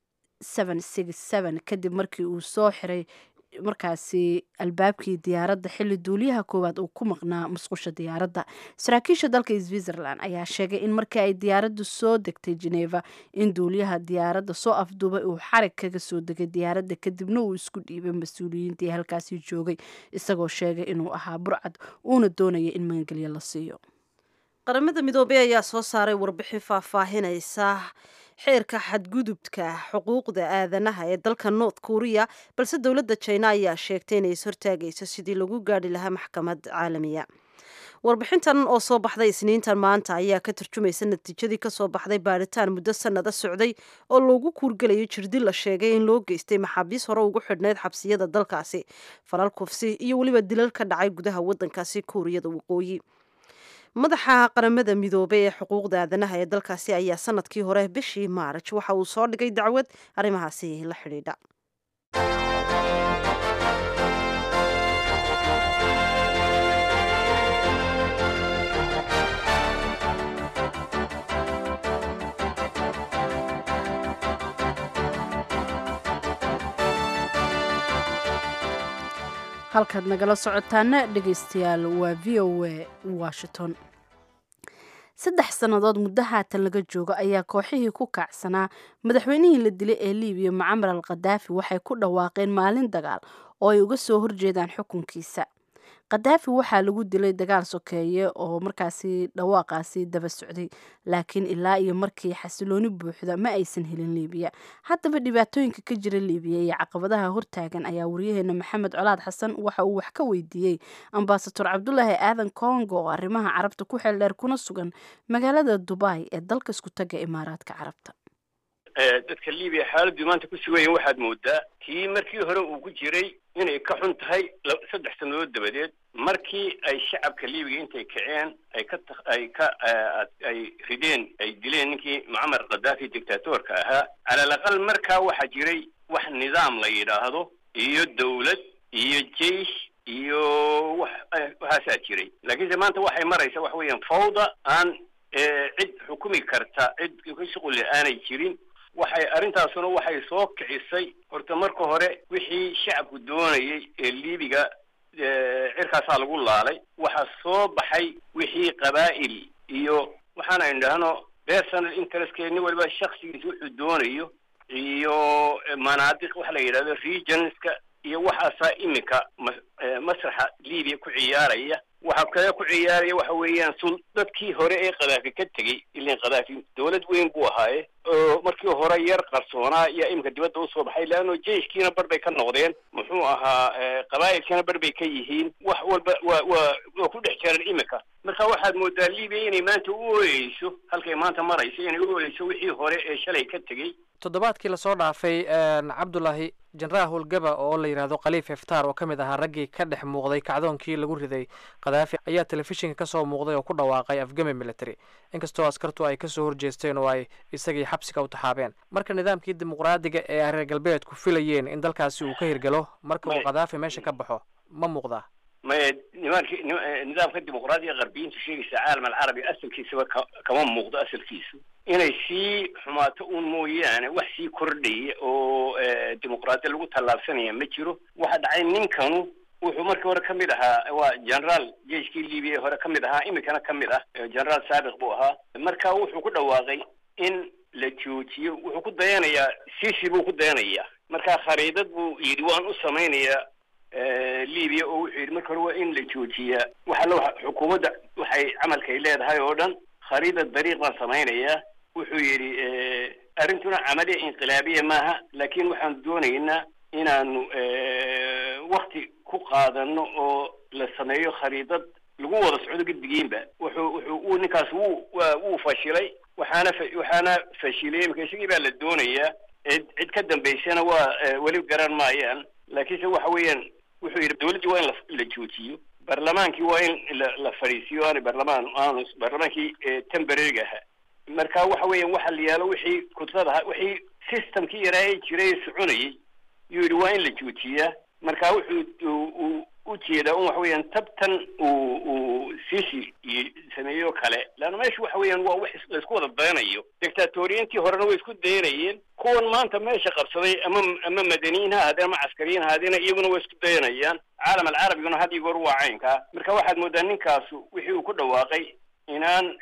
kadib markii uu soo xiray markaasi albaabkii diyaaradda xilli duuliyaha koowaad uu ku maqnaa musqusha diyaaradda saraakiisha dalka switzerland ayaa sheegay in markii ay diyaaraddu soo degtay geneva in duuliyaha diyaaradda soo afduubay uu xarig kaga soo degay diyaaradda kadibna uu isku dhiibay mas-uuliyiintii halkaasi joogay isagoo sheegay inuu ahaa burcad uuna doonaya in magangelyo la siiyo qaramada midoobey ayaa soo saaray warbixin faahfaahinaysa xeerka xadgudubka xuquuqda aadanaha ee dalka north korea balse dowladda jina ayaa sheegtay inay is hortaagayso sidii lagu gaadhi lahaa maxkamad caalamiya warbixintan oo soo baxday isniintan maanta ayaa ka tarjumaysa natiijadii kasoo baxday baaritaan muddo sanada socday oo loogu kuurgelayo jirdi la sheegay in loo geystay maxaabiis hore ugu xidhnayd xabsiyada dalkaasi falal kufsi iyo weliba dilal ka dhacay gudaha wadankaasi kuuriyada waqooyi madaxa qaramada midoobay ee xuquuqda aadanaha ee dalkaasi ayaa sanadkii hore bishii maaraj waxa uu soo dhigay dacwad arrimahaasi la xidhiidha halkaad nagala socotaana dhegaystayaal waa v o a washington saddex sannadood muddo haatan laga joogo ayaa kooxihii ku kacsanaa madaxweynihii la dilay ee libiya mucamar al khadaafi waxay ku dhawaaqeen maalin dagaal oo ay uga soo horjeedaan xukunkiisa khadaafi waxaa lagu dilay dagaal sokeeye oo markaasi dhawaaqaasi daba socday laakiin ilaa iyo markii xasilooni buuxda ma aysan helin liibiya haddaba dhibaatooyinka ka jira liibiya iyo caqabadaha hortaagan ayaa wariyaheena maxamed colaad xasan waxa uu wax ka weydiiyey ambasador cabdulaahi aadan kongo oo arrimaha carabta ku xeeldheer kuna sugan magaalada dubai ee dalka isku taga imaaraadka carabta dadka libiya xaaladdu maanta ku sugan yahin waxaad moodaa kii markii hore uu ku jiray inay ka xun tahay saddex sannadood dabadeed markii ay shacabka libiya intay kaceen ay ka ay ka ay rideen ay dileen ninkii mucamar khadaafi dictatorka ahaa cala alaqal markaa waxaa jiray wax nidaam la yidhaahdo iyo dawlad iyo jeish iyo wax waxaasaa jiray laakiinse maanta waxay maraysaa waxa weeyaan fawda aan cid xukumi karta cid ka shuqulle aanay jirin waxay arrintaasuna waxay soo kicisay horta marka hore wixii shacabku doonayay ee libiga cirkaasaa lagu laalay waxaa soo baxay wixii qabaa'il iyo waxaan aynu idhaahno personal interestke nin waliba shaksigiisa wuxuu doonayo iyo manaadiq waxa la yidhahdo regionska iyo waxaasaa iminka masraxa libiya ku ciyaaraya waxaa kale ku ciyaaraya waxa weeyaan sul dadkii hore ee khadaafi ka tegey ilan khadaafi dawlad weyn buu ahaaye oo markii hore yar qarsoonaa ayaa iminka dibadda usoo baxay leanno jeiskiina bar bay ka noqdeen muxuu ahaa qabaa'ilkiina bar bay ka yihiin wax walba waa waa waa ku dhex jiraan iminka marka waxaad moodaa libiya inay maanta u ooyeyso halkay maanta marayso inay u ooyeyso wixii hore ee shalay ka tegey toddobaadkii lasoo dhaafay cabdulaahi jenaraal howlgaba oo la yidhaahdo khaliif iftaar oo ka mid ahaa raggii ka dhex muuqday kacdoonkii lagu riday khadaafi ayaa telefishinka kasoo muuqday oo ku dhawaaqay afgame military inkastoo askartu ay kasoo horjeesteen oo ay isagii xabsiga u taxaabeen marka nidaamkii dimuqraadiga ee reer galbeedku filayeen in dalkaasi uu ka hirgalo marka uu khadaafi meesha ka baxo ma muuqdaa maya nimankii nidaamka dimuqraadiga qarbiyiintu sheegaysa caalam alcarabi asalkiisaba ka kama muuqdo asalkiisu inay sii xumaato un mooyaane wax sii kordhaya oo dimuqraadiya lagu tallaabsanaya ma jiro waxa dhacay ninkanu wuxuu markii hore ka mid ahaa waa generaal jeiskii libiya hore ka mid ahaa iminkana ka mid ah generaal saabiq buu ahaa marka wuxuu ku dhawaaqay in la joojiyo wuxuu ku dayanayaa sisi buu ku dayanayaa marka khariidad buu yidhi waan u samaynayaa libiya oo wuxuu yidhi marka hore waa in la joojiyaa waxa la xukuumadda waxay camalkay leedahay oo dhan khariidad dariiq baan samaynayaa wuxuu yidhi arrintuna camaliya inqilaabiya maaha laakiin waxaan doonaynaa inaanu wakti ku qaadano oo la sameeyo khariidad lagu wada socdo gedigiinba wuxuu wuxuu uu ninkaas wuu waa wuu fashilay waxaana waxaana fashilay imika isagii baa la doonayaa cid cid ka dambaysana waa weli garan maayaan laakiinse waxa weeyaan wuxuu yidhi dawladdii waa in la la joojiyo barlamaankii waa in la la fadhiisiyo aana barlamaan aanu barlamaankii temporariga ahaa marka waxa weeyaan waxa la yaalo wixii kudrada wixii systemkii yaraa ee jiray soconayay yuu yidhi waa in la joojiyaa marka wuxuu uu ujeedaa un waxa weeyaan tabtan uu uu sisi sameeyo kale leanna meesha waxa weeyaan waa wax laisku wada dayanayo dictatoriyiintii horena way isku dayanayeen kuwan maanta meesha qabsaday ama ama madaniyiin ha ahaadeen ama caskariyiin ha ahaadeen iyaguna way isku dayanayaan caalam alcarabiguna had iyo goor waa caynkaa marka waxaad moodaa ninkaasu wixii uu ku dhawaaqay inaan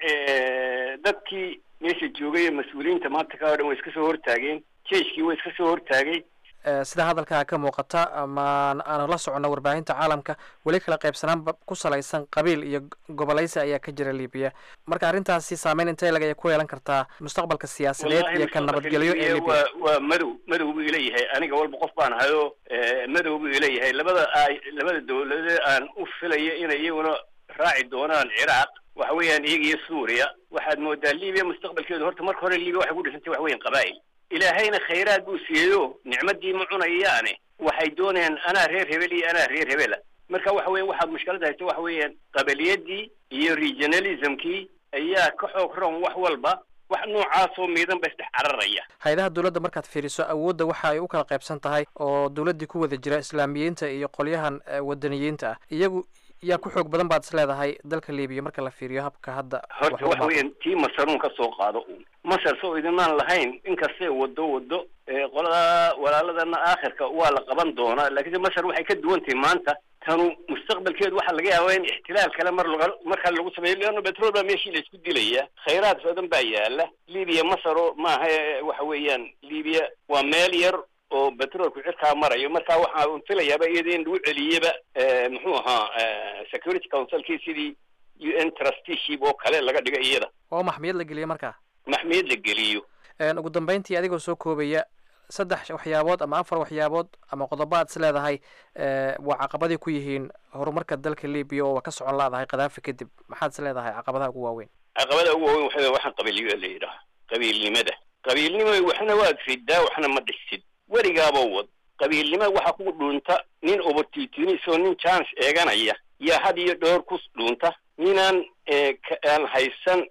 dadkii meesha joogay ee mas-uuliyiinta maanta ka odhan way iska soo hortaageen jeiskii way iska soo hortaagay sida hadalkaa ka muuqata ama aanu la socono warbaahinta caalamka weli kala qaybsanaan ku salaysan qabiil iyo gobolaysi ayaa ka jira libiya marka arrintaasi saameyn intay lag ku yeelan kartaa mustaqbalka siyaasadeed iyo ka nabadgelyo ee libiya waa waa madow madow buu ileeyahay aniga walba qof baan ahayo madow buu ileeyahay labada labada dawladeed aan u filaya inay iyaguna raaci doonaan ciraaq waxa weeyaan iyaga iyo suuriya waxaad moodaa libiya mustaqbalkeedu horta marka hore libiya waxay ku dhisantay waxa weeyaan qabaa'il ilaahayna khayraad buu siiyeyo nicmadii ma cunayaane waxay doonayaan anaa reer hebel iyo anaa reer hebela marka waxa weya waxaad mushkilada haysta waxa weeyaan qabaliyadii iyo regionalismkii ayaa ka xoog roon wax walba wax noocaasoo miidan ba isdhex cararaya hay-adaha dowladda markaad fiiriso awoodda waxa ay u kala qaybsan tahay oo dowladdii ku wada jira islaamiyiinta iyo qolyahan wadaniyiinta ah iyagu yaa ku xoog badan baad is leedahay dalka libiya marka la fiiriyo habka hadda horta waxa weeyaan tii masaruun ka soo qaado uun masar soo idinaan lahayn inkastay wado wado qolada walaaladana aakhirka waa la qaban doonaa laakiinse masar waxay ka duwan tahay maanta tanu mustaqbalkeedu waxaa laga yaabaa in ixtilaal kale mar laga markaa lagu sameeyo leanno petrol baa meeshii la isku dilaya khayraad badan baa yaala libiya masaro maaha waxa weeyaan libiya waa meel yar oo petrolku cirkaa marayo marka waxaa un filayaaba iyada in lagu celiyaba muxuu ahaa security councilkii sidii u n trusteeship oo kale laga dhiga iyada oo maxmiyad la geliya markaa maxmiyad la geliyo ugu dambeyntii adigoo soo koobaya saddex waxyaabood ama afar waxyaabood ama qodobo aad is leedahay waa caqabadii ku yihiin horumarka dalka libiya oo ka socon laadahay kadaafi kadib maxaad is leedahay caqabadaha ugu waaweyn caqabada ugu waaweyn waxa waxaan qabiilyo la yidhaha qabiilnimada qabiilnimo waxna waad fidaa waxna ma dhisid werigaaba wad qabiilnimo waxa ku dhuunta nin obortitinisoo nin chance eeganaya yaa had iyo dhowr ku dhuunta ninaan aan haysan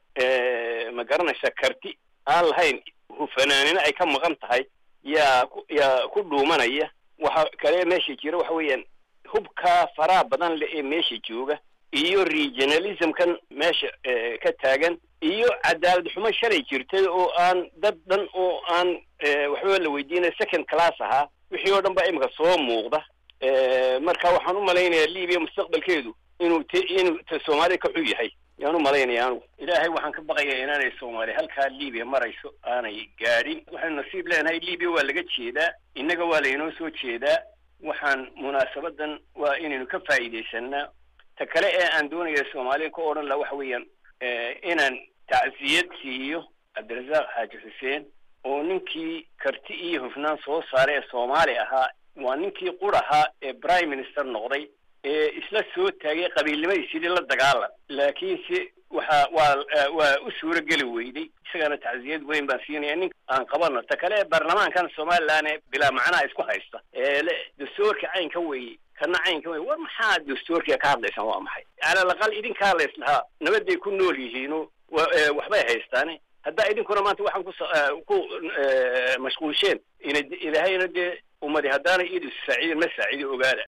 ma garanaysa karti aan lahayn hufanaanina ay ka maqan tahay yaa yaa ku dhuumanaya waxa kale meesha jira waxa weeyaan hubkaa faraha badan le ee meesha jooga iyo regionalismkan meesha ka taagan iyo cadaalad xumo shalay jirtay oo aan dad dhan oo aan waxba la weydiinaya second class ahaa wixii oo dhan baa imika soo muuqda marka waxaan u malaynayaa libiya mustaqbalkeedu inuu t inuu t soomaaliya ka xun yahay yaan u malaynaya anugu ilaahay waxaan ka baqayaa inaanay soomaaliya halkaa libiya marayso aanay gaadhin waxaynu nasiib leenahay libiya waa laga jeedaa innaga waa laynoo soo jeedaa waxaan munaasabadan waa inaynu ka faa'iidaysanaa ta kale ee aan doonaya soomaaliya ka odhan laha waxa weeyaan inaan tacsiyad siiyo cabdirasaaq xaaji xuseen oo ninkii karti iyo hufnaan soo saaray ee soomaali ahaa waa ninkii qur ahaa ee prime minister noqday ee isla soo taagay qabiilnimadii sidii la dagaalan laakiinse waxa waa waa u suuro geli weyday isagana tacsiyad weyn baan siinaya nin aan qabano ta kale baarlamaankan somaliland ee bilaa macnaha isku haysta ee le dastuurka caynka weeye kana caynka weye war maxaa dastuurkiga ka hadlaysaan waa maxay calal aqal idinkaa la islahaa nabaday ku nool yihiino wa waxbay haystaane haddaa idinkuna maanta waxaan ku ku mashquulsheen ina ilaahayna dee ummadi haddaana iyadu saaciidin ma saacidi ogaada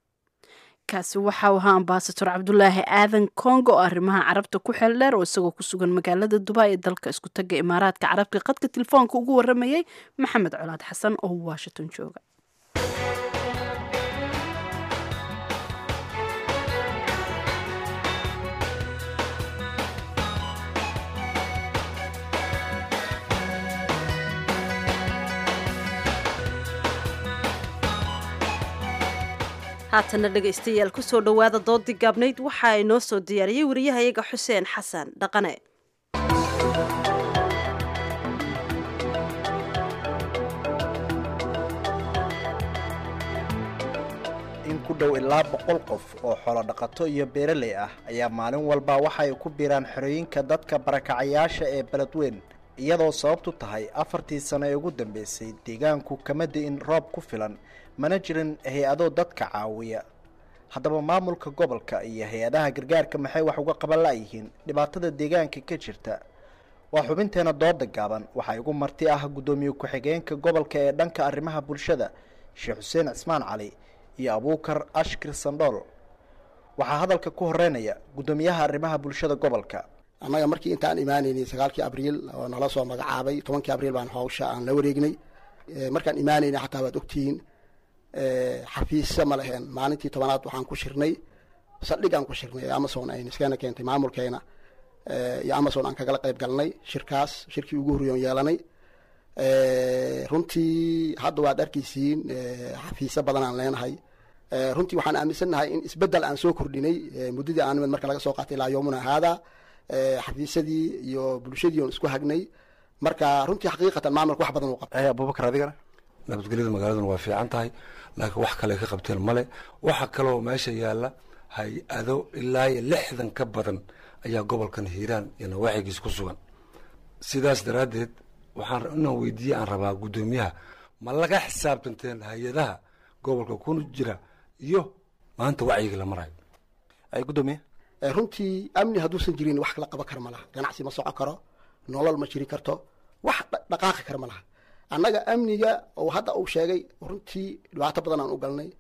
kaasi waxau ahaa ambasador cabdulaahi aadan congo oo arrimaha carabta ku xeel dheer oo isagoo ku sugan magaalada dubai ee dalka isku taga imaaraadka carabka qadka telefoonka ugu waramayay maxamed colaad xasan oo washington jooga haatana dhegaystayaal kusoo dhowaada doodii gaabnayd waxa ay noo soo diyaariyey wariyahayaga xuseen xasan dhaqane in ku dhow ilaa boqol qof oo xoolo dhaqato iyo beeraley ah ayaa maalin walba waxa ay ku biiraan xerooyinka dadka barakacayaasha ee beledweyn iyadoo sababtu tahay afartii sano ee ugu dambeysay deegaanku kama di'in roob ku filan mana jirin hay-ado dadka caawiya haddaba maamulka gobolka iyo hay-adaha gargaarka maxay wax uga qaban la'yihiin dhibaatada deegaanka ka jirta waa xubinteena dooda gaaban waxaa igu marti ah guddoomiye ku-xigeenka gobolka ee dhanka arrimaha bulshada sheekh xuseen cismaan cali iyo abuukar ashkir sandhool waxaa hadalka ku horeynaya guddoomiyaha arrimaha bulshada gobolka annaga markii intaan imaanaynay sagaalkii abriil oo nala soo magacaabay tobankii abriil baan hawsha aan la wareegnay markaan imaanaynay xataa waad ogtihiin xafiisa ma leheen maalintii tobanaad waxaan ku shirnay saldhig aan ku shirnay ee amazon ay niskana keentay maamulkeena iyo amazon aan kagala qayb galnay shirkaas shirkii ugu horreeyon yeelanay runtii hadda waad arkaysiin xafiisyo badan aan leenahay runtii waxaan aaminsannahay in isbeddel aan soo kordhinay muddadii aan nimid marka laga soo qaatay ilaa yoomuna haada xafiisyadii iyo bulshadii oon isku hagnay marka runtii xaqiiqatan maamulka wax badan uu qabtay abubakar adigana nabadgelyada magaaladuna waa fiican tahay laakiin wax kale ka qabteen male waxa kaloo meesha yaalla hay-ado ilaa iyo lixdan ka badan ayaa gobolkan hiiraan iyo nawaaxigiis ku sugan sidaas daraaddeed waxaan inaan weydiiye aan rabaa guddoomiyaha ma laga xisaabtanteen hay-adaha gobolka kuna jira iyo maanta wacyiga la marayo ay gudoomiye runtii amni hadduusan jirin wax la qaban kara ma laha ganacsi ma socon karo nolol ma jiri karto wax dhaqaaqi kara ma laha annaga amniga oo hadda uu sheegay runtii dhibaato badan aan u galnay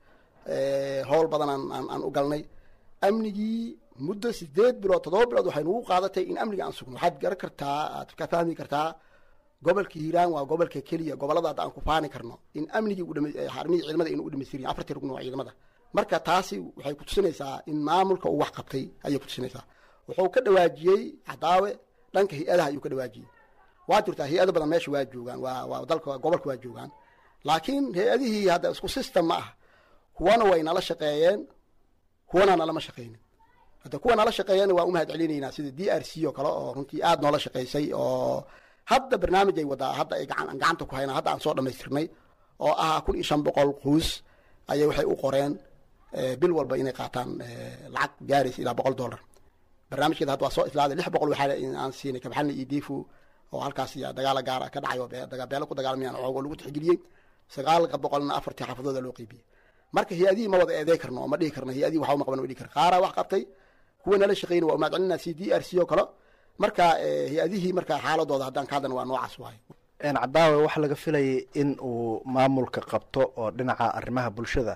howl badan aan u galnay amnigii muddo sideed bilood toddoba bilood waxay nugu qaadatay in amniga aan sugno waxaad garan kartaa aad ka fahmi kartaa gobolka hiiraan waa gobolka keliya gobolada hadda aan ku faani karno in amnigii xarmihii ciidamada aynu u dhamaystirin afartii rugn waa ciidamada marka taasi waxay kutusinaysaa in maamulka uu wax qabtay ayay kutusinaysaa wuxuu ka dhawaajiyey cadaawe dhanka hay-adaha ayuu ka dhawaajiyey waa jirtaa hay-ado badan meesha waa joogaan waa waa dalka gobolka waa joogaan laakiin hay-adihii hadda isku system ma ah kuwana way nala shaqeeyeen kuwana nalama shaqeynin hadda kuwa nala shaqeeyeen waa umahad celinaynaa sida d r c oo kale oo runtii aada noola shaqeysay oo hadda barnaamij ay wadaa hadda ay gacan gacanta ku haynaa hadda aan soo dhamaystirnay oo ah kun iyo shan boqol quus ayay waxay u qoreen bil walba inay qaataan lacag gaaraysa ilaa boqol dollar barnaamijkeeda hadda waa soo islaaday lix boqol waxaa aan siinay kabaxalna iyo difu oo halkaas dagaala gaara ka dhacay oo beelo ku dagaalmayaan oogo lagu tixgeliyey sagaalka boqolna afartii xaafadooda loo qeybiyey marka hay-adihii ma wada eeday karno oo ma dhihi karno hay-adihii waxba ma qaban ma dhihi karno qaaraa wax qabtay kuwa nala shaqeynay waa umahad celinaa c d r c oo kale marka hay-adihii marka xaaladooda haddaan ka hadlana waa noocaas waaye cadaawe waxaa laga filayay in uu maamulka qabto oo dhinaca arrimaha bulshada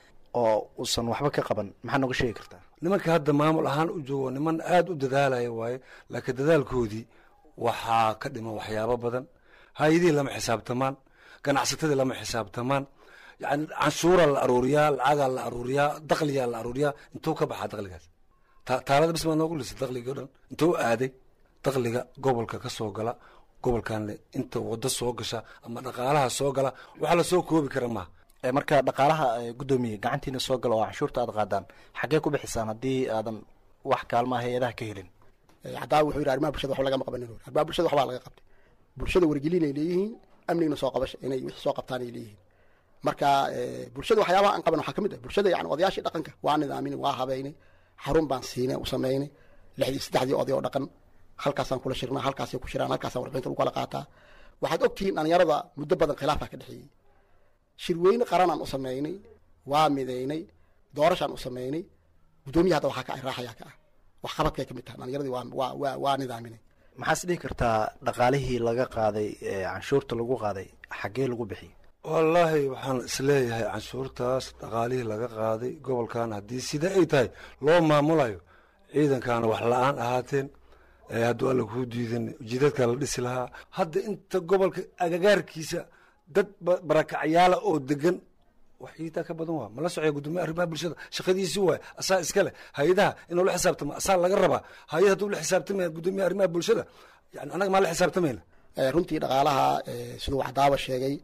oo uusan waxba ka qaban maxaa nooga sheegi kartaa nimanka hadda maamul ahaan u joogo niman aada u dadaalaya waaye laakiin dadaalkoodii waxaa ka dhiman waxyaabo badan hay-adihii lama xisaabtamaan ganacsatadii lama xisaabtamaan yani canshuuraa la aruuriyaa lacagaa la aruuriyaa dakliyaa la aruuriyaa intuu ka baxaa dakligaas taalada bis maa noogu lisay dakligii o dhan intuu aaday dakliga gobolka ka soo gala gobolkan inta wado soo gasha ama dhaqaalaha soo gala waxaa lasoo koobi kara maaha marka dhaqaalaha gudoomiye gacantiina soo gala oo canshuurta aad qaadaan xaggee ku bixisaan haddii aadan wax kaalmaa hay-adaha ka helin cadaawe wuxuu yidhi arrimaha bulshada waxba lagama qabanin arrimaha bulshada waxbaa laga qabtay bulshada wargelin ay leeyihiin amnigna soo qabasha inay wixii soo qabtaan ay leeyihiin marka bulshada waxyaabaha aan qaban waxaa ka mid ah bulshada yani odayaashii dhaqanka waa nidaaminay waa habeynay xarun baan siinay u samaynay lixdii saddexdii oday oo dhaqan halkaasaan kula shirnaa halkaasay ku shiraan halkaasaan warbixinta lagu kala qaataa waxaad ogtihiin dhalinyarada muddo badan khilaafaa ka dhexeeyey shirweyne qaranaan u samaynay waa midaynay doorashaan u samaynay guddoomiya hadda waxaa ka ah raaxayaa ka ah wax qabadkay ka mid tahay dhalinyaradii waa waa waa waa nidaaminay maxaas dhihi kartaa dhaqaalihii laga qaaday canshuurta lagu qaaday xaggee lagu bixiyey wallaahi waxaan isleeyahay canshuurtaas dhaqaalihii laga qaaday gobolkan haddii sida ay tahay loo maamulayo ciidankaana wax la-aan ahaateen hadduu alla kuu diidan jidadkaa la dhisi lahaa hadda inta gobolka agagaarkiisa dad barakacyaala oo degan wax iitaa ka badan waa mala socya gudoomiya arrimaha bulshada shaqadiisii waay asaa iska leh hay-adaha inuu la xisaabtamo asaa laga rabaa hay-ad hadduu la xisaabtamaya gudoomiya arrimaha bulshada yani annaga maa la xisaabtamayna runtii dhaqaalaha siduu cadaaba sheegay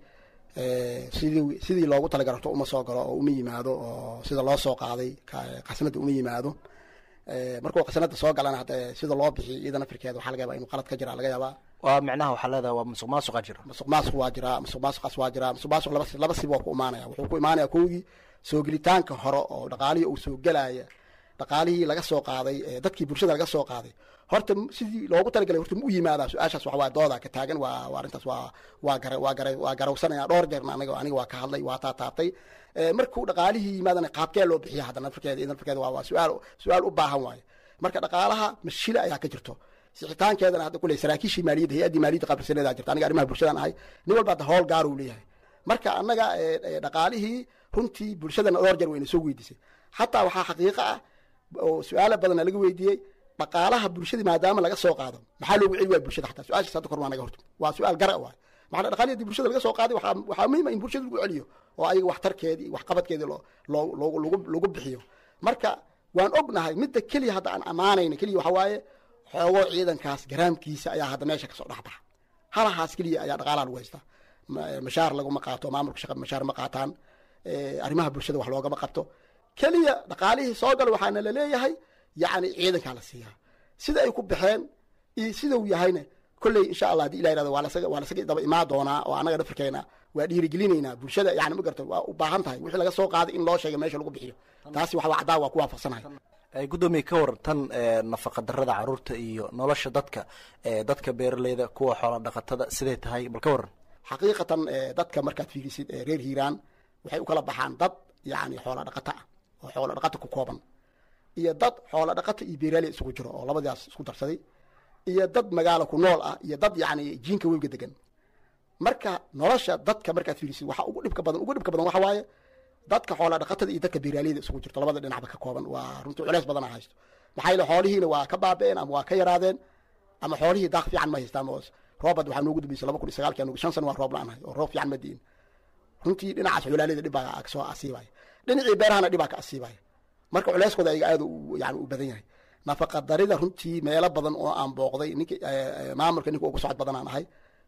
sidii sidii loogu talagarto uma soo galo oo uma yimaado oo sida loo soo qaaday qasnada uma yimaado markuu qasnada soo galana hadda sida loo bixiyo iyadana firkeeda waxaa laga yaabaa inuu qalad ka jira laga yaabaa waa micnaha waxaa leedahay waa musuq maasuqa jira musuq maasuq waa jiraa musuq maasuqaas waa jiraa musuq maasuq laba laba sib waa ku imaanaya wuxuu ku imaanaya kowgii soo gelitaanka hore oo dhaqaalihii uu soo gelaya dhaqaalihii laga soo qaaday dadkii bulshada laga soo qaaday horta sidii loogu talagalay horta ma u yimaadaa su-aashaas waxa waa dooda ka taagan waa waa arrintaas waa waa gara waa gara waa garawsanaya dhowr jeerna aniga aniga waa ka hadlay waa taataabtay markuu dhaqaalihii yimaadana qaabkee loo bixiya haddana nafirkeeda iyo nafirkeeda waa waa su-aal su-aal u baahan waaye marka dhaqaalaha mashile ayaa ka jirto sixitaankeedana hadda kuley saraakiishii maaliyadda hay-addii maaliyadda qabrisaneedaa jirta aniga arrimaha bulshadaan ahay nin walba hadda howl gaar uu leeyahay marka annaga dhaqaalihii runtii bulshadana dhowr jeer wayna soo weydiisay xataa waxaa xaqiiqo ah oo su-aala badana laga weydiiyey dhaqaalaha bulshadii maadaama laga soo qaado maxaa loogu celi waaya bulshada xataa su-aashaas hadda kor waa naga horta waa su-aal gara waay maxaa dhaqaalihii hadii bulshada laga soo qaaday waxaa waxaa muhiim ah in bulshada lagu celiyo oo ayaga waxtarkeedii waxqabadkeedii loo loo loo lagu lagu bixiyo marka waan ognahay midda keliya hadda aan ammaanayna keliya waxa waaye xoogoo ciidankaas garaamkiisa ayaa hadda meesha kasoo dhexbaxa halahaas keliya ayaa dhaqaalaha lagu haystaa mashaar laguma qaato maamulka shaqa mashaar ma qaataan arrimaha bulshada wax loogama qabto keliya dhaqaalihii soo gala waxaana laleeyahay yacni ciidankaa la siiyaa sida ay ku baxeen iyo sida uu yahayna kolley insha allah hadii ilah yirahdo waa lasaga waa lasaga daba imaan doonaa oo annaga dhafarkeena waa dhiirigelinaynaa bulshada yani ma garto waa u baahan tahay wixii laga soo qaaday in loo sheega meesha lagu bixiyo taasi wax cadaa waa ku waafaqsanahay gudoomiye ka waran tan nafaqa darada caruurta iyo nolosha dadka dadka beeraleyda kuwa xoola dhaqatada siday tahay bal ka waran xaqiiqatan dadka markaad fiirisid reer hiiraan waxay u kala baxaan dad yani xoola dhaqata ah oo xoolo dhaqata ku kooban iyo dad xoolo dhaqata iyo beeraali isugu jiro oo labadaas isku darsaday iyo dad magaalo ku nool ah iyo dad yacni jiinka webiga degan marka nolosha dadka markaad fiirisid waxa ugu dhibka badan ugu dhibka badan waxa waaye dadka xoola dhaqatada iyo dadka beeraaleyda isugu jirto labada dhinacba ka kooban waa runtii culeys badan a haysto maxaa yeele xoolihiina waa ka baaba'een ama waa ka yaraadeen ama xoolihii daaq fiican ma haystaan oo roobad waxaa noogu dambeysay laba kun iyo sagaalkii anugu shan sano waa roob la-aan oo roob fiican ma diin runtii dhinacaas xulaaleyda dhib baa kasoo asiibaya dhinacii beerahana dhib baa ka asiibaya marka culeyskooda ayaga aad yani u badan yahay nafaqa darida runtii meelo badan oo aan booqday ninki maamulka ninka ugu socod badan aan ahay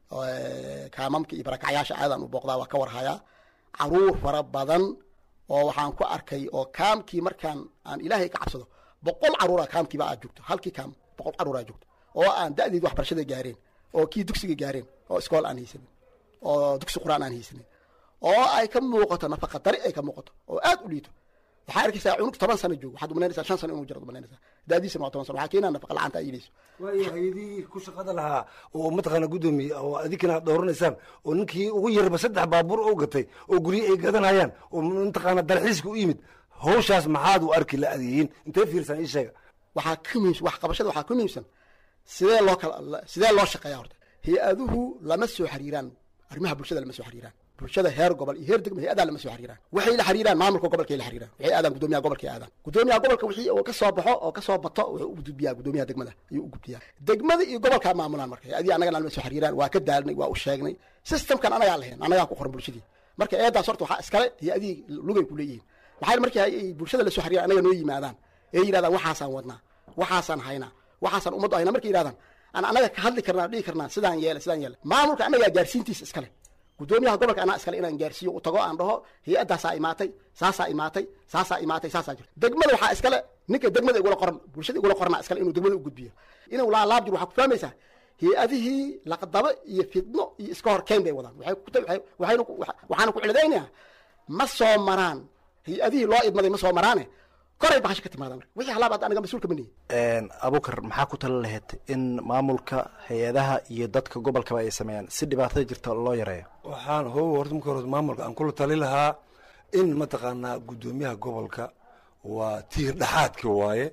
kaamamka iyo barakacyaasha aadaan u booqdaa waa ka warhayaa caruur fara badan oo waxaan ku arkay oo kaamkii markaan aan ilaahay ka cabsado boqol caruura kaamkiiba aad joogto halkii kaam boqol caruur aad joogto oo aan da'deed waxbarashada gaareen oo kii dugsiga gaareen oo iskool aan haysanin oo dugsi qur-aan aan haysanin oo ay ka muuqato nafaqa dari ay ka muuqato oo aad u liito waxaa arkaysaa cunug toban sano joogo waxaad umalaynaysaa shan sano inuu jiro umalaynaysaa daadiisana waa toban sano waxaa keenaa nafaqa la-aanta ay iilayso waayo hay-adihii ku shaqada lahaa oo mataqaana guddoomiye oo adinkana aad dooranaysaan oo ninkii ugu yarba saddex baabuur oo gatay oo guryo ay gadanayaan oo mataqaana dalxiiska u yimid hawshaas maxaad u arki la adeeyin intee fiirsan ii sheega waxaa ka muhiimsan wax qabashada waxaa ka muhiimsan sidee loo kala sidee loo shaqeeyaa horta hay-aduhu lama soo xiriiraan arrimaha bulshada lama soo xiriiraan bulshada heer gobol iyo heer degmo hay-adaa lama soo xiriiraan waxay la xiriiraan maamulka gobolkay la xiriiraan waxay aadaan gudoomiyaha gobolkay aadaan gudoomiyaha gobolka wixii oo ka soo baxo oo ka soo bato wuxuu u gudbiyaa gudoomiyaha degmada ayuu u gudbiyaa degmada iyo gobolkaa maamulaan marka hay-adii annagana lama soo xiriiraan waa ka daalnay waa u sheegnay systemkan anagaa lahayn annagaa ku qoran bulshadii marka eedaas horta waxaa iskale hay-adihii lugay ku leeyihiin maxaa markii ay bulshada la soo xiriiraan annaga noo yimaadaan ee yidhahdaan waxaasaan wadnaa waxaasaan haynaa waxaasaan ummaddu haynaa markay yidhahdaan aan annaga ka hadli karnaa dhihi karnaa sidaan yeele sidaan yeele maamulka annagaa gaarsiintiisa iskale gudoomiyaha gobolka anaa iskale inaan gaarsiiyo u tago aan dhaho hay-addaasaa imaatay saasaa imaatay saasaa imaatay saasaa jirta degmada waxaa iskale ninka degmada igula qoran bulshada igula qorana iskale inuu degmada u gudbiyo inuu laalaab jiro waxaa ku fahmaysaa hay-adihii laqdabo iyo fidno iyo iska hor keyn bay wadaan waxay ku waxaynu waxaana ku ciladaynayaa ma soo maraan hay-adihii loo idmaday ma soo maraane koray bahasha ka timaada marka wixii halaab hadda anaga mas-uulka ma nihin abukar maxaa ku tala lahayd in maamulka hay-adaha iyo dadka gobolkaba ay sameeyaan si dhibaatada jirta loo yareeyo waxaan how horta marka hore maamulka aan kula tali lahaa in mataqaanaa guddoomiyaha gobolka waa tiir dhexaadki waaye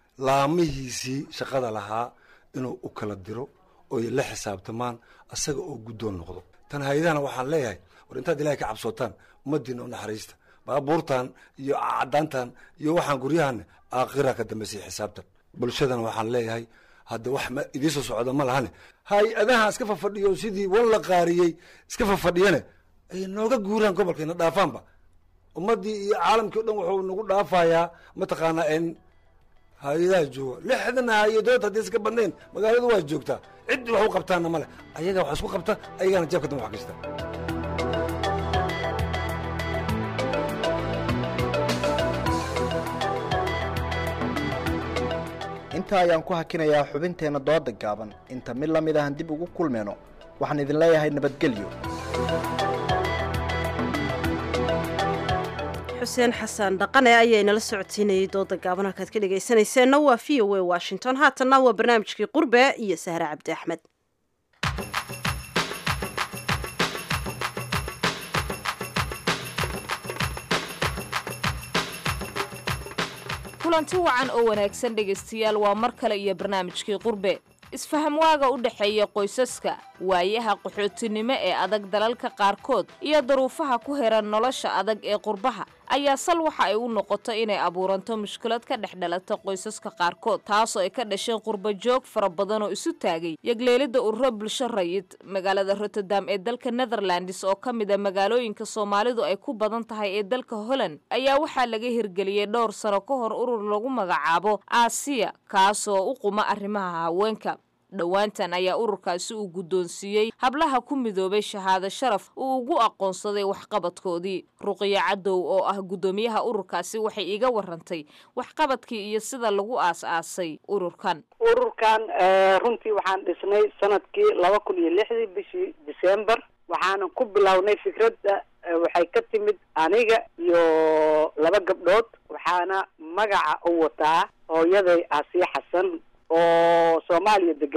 laamihiisii shaqada lahaa inuu u kala diro oy la xisaabtamaan asaga oo guddoon noqdo tan hay-adahana waxaan leeyahay war intaad ilahay ka cabsootaan ummadiina u naxariista baabuurtan iyo cadaantan iyo waxaan guryahan aakhira ka dambaysay xisaabtan bulshadana waxaan leeyahay hadda wax idiisoo socda ma lahane hay-adaha iska fafadhiyo sidii wan la qaariyey iska fafadhiyane ay nooga guuraan gobolkayna dhaafaanba ummadii iyo caalamkii o dhan wuxuu nagu dhaafayaa mataqaanaa in hay-adaha jooga lixdan hay-adood haddii iska badnayn magaaladu waa joogtaa cid wax u qabtaana male ayaga wax isku qabta ayagana jeebka dambe wax gashta intaa ayaan ku hakinayaa xubinteenna dooda gaaban inta mid la mid ahan dib ugu kulmeyno waxaan idin leeyahay nabadgelyo xuseen xasan dhaqane ayaa inala socodsiinayay dooda gaaban halkaad ka dhegaysanayseena waa v o a washington haatanna waa barnaamijkii qurbe iyo sahre cabdi axmed kulanti wacan oo wanaagsan dhegaystayaal waa mar kale iyo barnaamijkii qurbe isfaham waaga u dhexeeya qoysaska waayaha qaxootinimo ee adag dalalka qaarkood iyo daruufaha ku heran nolosha adag ee qurbaha ayaa sal waxa ay u noqoto inay abuuranto mushkilad ka dhex dhalata qoysaska qaarkood taasoo ay ka dhasheen qurba joog fara badan oo isu taagay yagleelidda ururo bulsho rayid magaalada rotterdam ee dalka netherlands oo ka mid a magaalooyinka soomaalidu ay ku badan tahay ee dalka holland ayaa waxaa laga hirgeliyey dhowr sano ka hor urur lagu magacaabo aasiya kaasoo u quma arrimaha haweenka dhowaantan ayaa ururkaasi uu guddoonsiiyey hablaha ku midoobay shahaado sharaf uu ugu aqoonsaday waxqabadkoodii ruqiyo cadow oo ah guddoomiyaha ururkaasi waxay iga warantay waxqabadkii iyo sida lagu aas-aasay ururkan ururkan runtii waxaan dhisnay sanadkii laba kun iyo lixdii bishii december waxaanan ku bilownay fikradda waxay ka timid aniga iyo laba gabdhood waxaana magaca u wataa hooyaday aasiya xasan oo soomaaliya deganeyd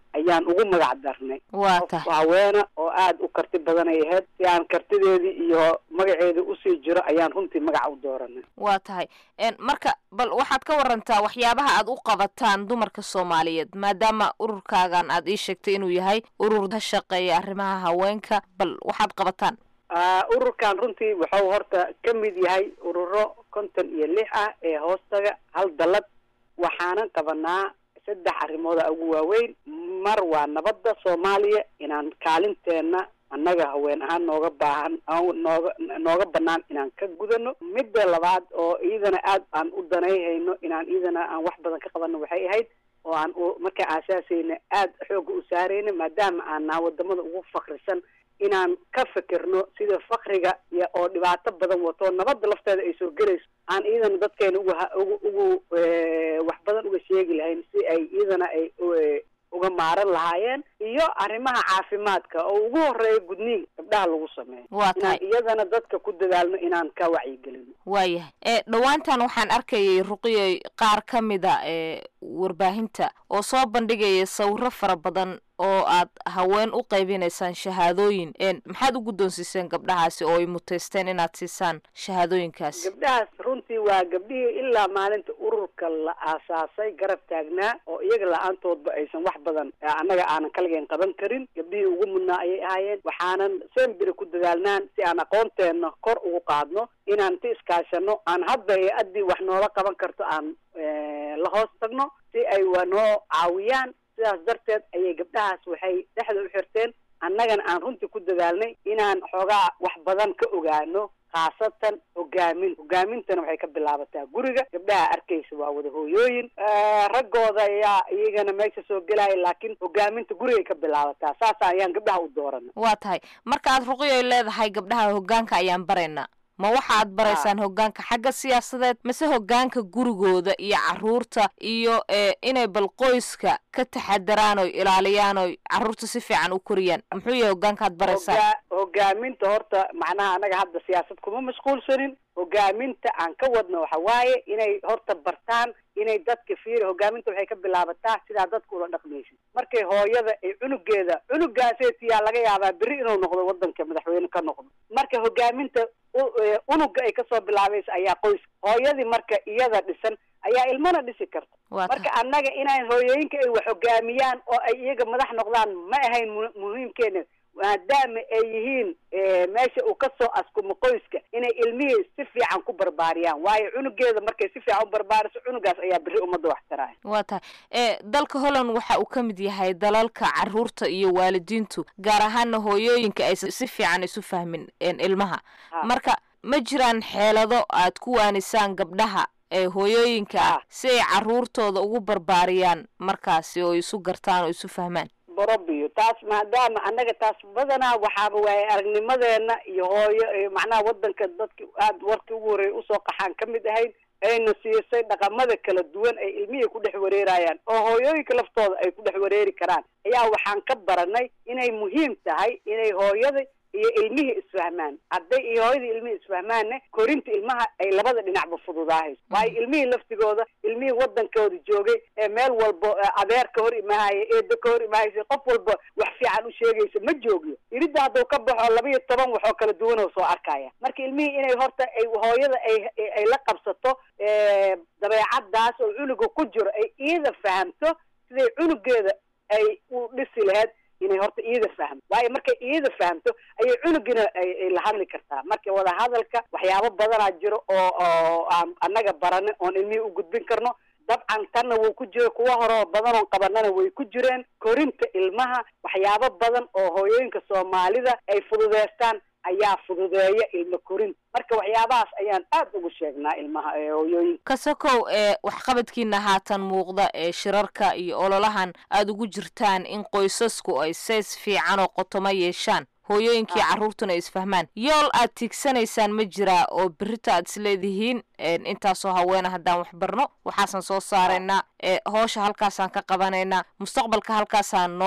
ayaan ugu magac darnay waa qof tahay haweena oo aada u karti badan ay ahayd si aan kartideedii iyo magaceedii usii jiro ayaan runtii magaca u dooranay waa tahay En, marka bal waxaad ka warantaa waxyaabaha aad u qabataan dumarka soomaaliyeed maadaama ururkaagan aad ii sheegtay inuu yahay urur ka shaqeeya arrimaha haweenka bal waxaad qabataan Ah, ururkan runtii wuxuu horta ka mid yahay ururo konton iyo lix ah ee hoostaga hal dalad waxaanan qabanaa saddex arrimooda ugu waaweyn mar waa nabadda soomaaliya inaan kaalinteena annaga haween ahaan nooga baahan aan nooga nooga banaan inaan ka gudano midda labaad oo iyadana aad aan u danayhayno inaan iyadana aan wax badan ka qabano waxay ahayd oo aan u markaa aasaasayna aad xooga u saarayna maadaama aan naha wadamada ugu fakrisan inaan ka fikirno sida fakriga iyo oo dhibaato badan wato nabadda lafteeda ay soo gelayso aan iyadana dadkeena uga ha- ugu ugu eh, wax badan uga sheegi lahayn si ay iyadana ay eh, uga maaran lahaayeen iyo arrimaha caafimaadka oo ugu horeeya gudniinka gabdhaha lagu sameeyo Waa tahay. inaan iyadana dadka ku dadaalno inaan ka wacyigelino waayahay e dhowaantan waxaan arkayay ruqiyey qaar ka mida ee warbaahinta oo soo bandhigaya sawiro fara badan oo aad haween u qaybinaysaan shahaadooyin En, maxaad u guddoonsiiseen gabdhahaasi oo ay muteysteen inaad siisaan shahaadooyinkaas gabdhahaas runtii waa gabdhihii ilaa maalinta ururka la aasaasay garab taagnaa oo iyaga la-aantoodba aysan wax badan eh, annaga aanan kaligeen qaban karin gabdhihii ugu mudnaa ayay ahaayeen waxaanan sembiri ku dadaalnaan si aan aqoonteena kor ugu qaadno inaan inta iskaashano aan hadda hay-addii wax noola qaban karto aan eh, la hoos tagno si ay wa noo caawiyaan sidaas darteed ayay gabdhahaas waxay dhexda u xirteen annagana aan runtii ku dadaalnay inaan xoogaa wax badan ka ogaano khaasatan hogaamin hogaamintana waxay ka bilaabataa guriga gabdhaha arkaysa waa wada hooyooyin Eh, raggooda ayaa iyagana meesha soo gelaya laakiin hogaaminta gurigay ka bilaabataa saasa ayaan gabdhaha u dooranay waa tahay marka aad ruqiyoy leedahay gabdhaha hoggaanka ayaan baraynaa ma waxa aad baraysaan hoggaanka xagga siyaasadeed mase hoggaanka gurigooda iyo caruurta iyo e inay bal qoyska ka taxadaraan oy ilaaliyaan oy caruurta si fiican u koriyaan muxuu yahay hoggaanka aad baraysaan Hogaa- hogaaminta horta macnaha anaga hadda siyaasad kuma mashquulsanin hogaaminta aan ka wadno waxa waaye inay horta bartaan inay dadka fiiri hogaaminta waxay ka bilaabataa sidaa dadka ula dhaqmaysid markay hooyada ay cunugeeda cunugaaseetiyaa laga yaabaa beri inuu noqdo wadanka madaxweyne ka noqdo marka hogaaminta u- eh, unuga ay kasoo bilaabaysa ayaa qoyska hooyadii marka iyada dhisan ayaa ilmana dhisi karta Waa marka annaga inaan hooyooyinka ay wax hogaamiyaan oo ay iyaga madax noqdaan ma ahayn mu- muhiimkeena maadaama ay yihiin eh, meesha uu kasoo askumo qoyska inay ilmihii si fiican ku barbaariyaan waayo cunugeeda markay si fiican u barbaariso cunugaas ayaa beri ummadda wax taraya waa tahay e dalka holland waxa uu ka mid yahay dalalka caruurta iyo waalidiintu gaar ahaana hooyooyinka aysan si fiican isu fahmin en, ilmaha marka ma jiraan xeelado aad ku waanisaan gabdhaha ee hooyooyinka ah si ay caruurtooda ugu barbaariyaan markaasi oo isu gartaan oo isu fahmaan borobiyo taas maadaama annaga taas badanaa waxaaba waaye aragnimadeena iyo hooyo eh, macnaha wadanka dadki aada warkii ugu horreeya usoo qaxaan ka mid ahayd ayna siisay dhaqamada kala duwan ay ilmihii ku dhex wareerayaan oo hooyooyinka laftooda ay ku dhex wareeri karaan ayaa waxaan ka baranay inay muhiim tahay inay hooyada iyo ilmihii isfahmaan hadday iyo hooyadii ilmihii isfahmaanne korinta ilmaha ay labada dhinacba fududaahayso waayo ilmihii laftigooda ilmihii wadankooda joogay ee meel walbo eh, adeer ka hor imaahaya eedo ka hor imaahaysa qof walba wax fiican u sheegaysa ma joogyo iridda hadduu ka baxo laba iyo toban waxoo kala duwan oo soo arkaya marka ilmihii inay horta ay hooyada ay ay- ay la qabsato eh, dabeecadaas oo cunuga ku jiro ay iyada fahamto siday cunugeeda ay u dhisi lahayd inay horta iyada fahamto waayo markay iyada fahamto ayay cunugina ay ay la hadli kartaa marka wadahadalka waxyaabo badanaa jiro oo oo aan annaga baranin oon ilmihii u gudbin karno dabcan tanna wuu ku jiro kuwa hore oo badan oon qabanana way ku jireen korinta ilmaha waxyaabo badan oo hooyooyinka soomaalida ay fududeystaan ayaa fududeeya ilmo korinta marka waxyaabahaas ayaan aad ugu sheegnaa ilmaha ee hooyooyinka kasakow ee waxqabadkiina haatan muuqda ee shirarka iyo ololahan aad ugu jirtaan in qoysasku ay seys fiican oo qotomo yeeshaan hooyooyinkii carruurtuna ay isfahmaan yool aad tiigsanaysaan ma jiraa oo berita aad isleedihiin een, intaasoo haweena haddaan wax barno waxaasaan soo saaraynaa ee hoosha halkaasaan ka qabanaynaa mustaqbalka halkaasaan noo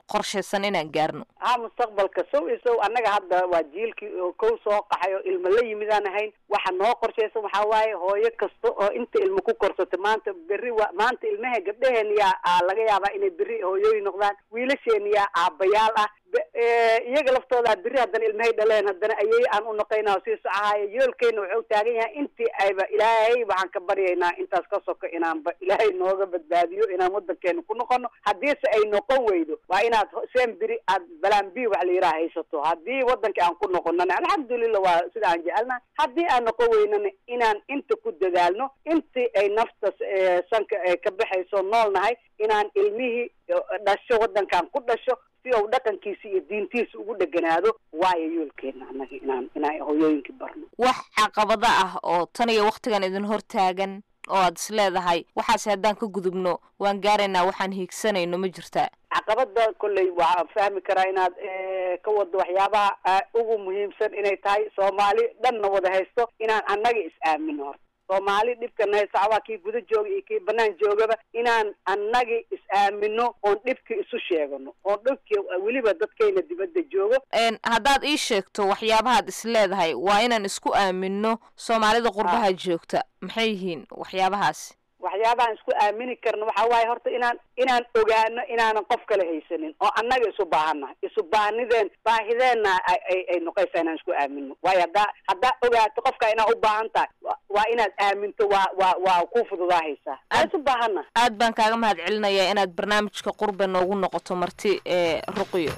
qorshaysan inaan gaarno ha mustaqbalka sow iyo sow annaga hadda waa jiilkii oo kow soo qaxay oo ilmo la yimid aan ahayn waxa noo qorshaysan waxaa waaye hooyo kasta oo inta ilmo ku korsato maanta berri wa maanta ilmaha gabdhaheen yaa aa laga yaabaa inay berri hooyooyin noqdaan wiilasheen yaa aabayaal ah Be- eh, iyaga laftooda berri haddana ilmahay dhaleen haddana ayay aan u noqoynaa sii socahayo yoolkeena wuxuu taagan yahay intii ayba ilaahay waxaan ka baryaynaa intaas ka soko inaanba ilaahay nooga badbaadiyo inaan wadankeena ku noqono haddiise ay noqon weydo waa inaad ho- seen beri aad balaan b wax la yidhaha haysato haddii wadankii aan ku noqonana alxamdulilah waa sida aan jecelnaha haddii aan noqon weynana inaan inta ku dadaalno intii ay naftas eh, sanka ay ka baxayso nool nahay inaan ilmihii eh, dhasho wadankan ku dhasho si uu dhaqankiisa iyo diintiisa ugu dheganaado waayo yoolkeena annaga inaan inaan hooyooyinkii barno wax caqabada ah oo tan iyo wakhtigan idin hortaagan oo aad is leedahay waxaase haddaan ka gudubno waan gaaraynaa waxaan hiigsanayno ma jirtaa caqabada kolley waxaan fahmi karaa inaad eh, ka wado waxyaabaha ah, ugu muhiimsan inay tahay soomaali dhanna wada haysto inaan annaga is aamino horta soomaali dhibkana haysta waa kii guda jooga iyo kii banaan joogaba inaan annagi is aamino oon dhibki isu sheegano oon dhibki weliba dadkayna dibadda joogo Een, haddaad ii sheegto waxyaabahaad is leedahay waa inaan isku aamino soomaalida qurbaha joogta maxay yihiin waxyaabahaasi waxyaabahan isku aamini karno waxaa waaye horta inaan inaan ogaano inaanan qof kale haysanin oo annaga isu baahannahay isu baanideen baahideenna ay ay ay noqaysaa inaan isku aamino waayo haddaa haddaa ogaato qofka inaa u baahan tahay wa- waa inaad aaminto waa waa waa ku fududaahaysaa waa isu baahanna aad baan kaaga mahad celinayaa inaad barnaamijka qurbe noogu noqoto marti ee ruqiyo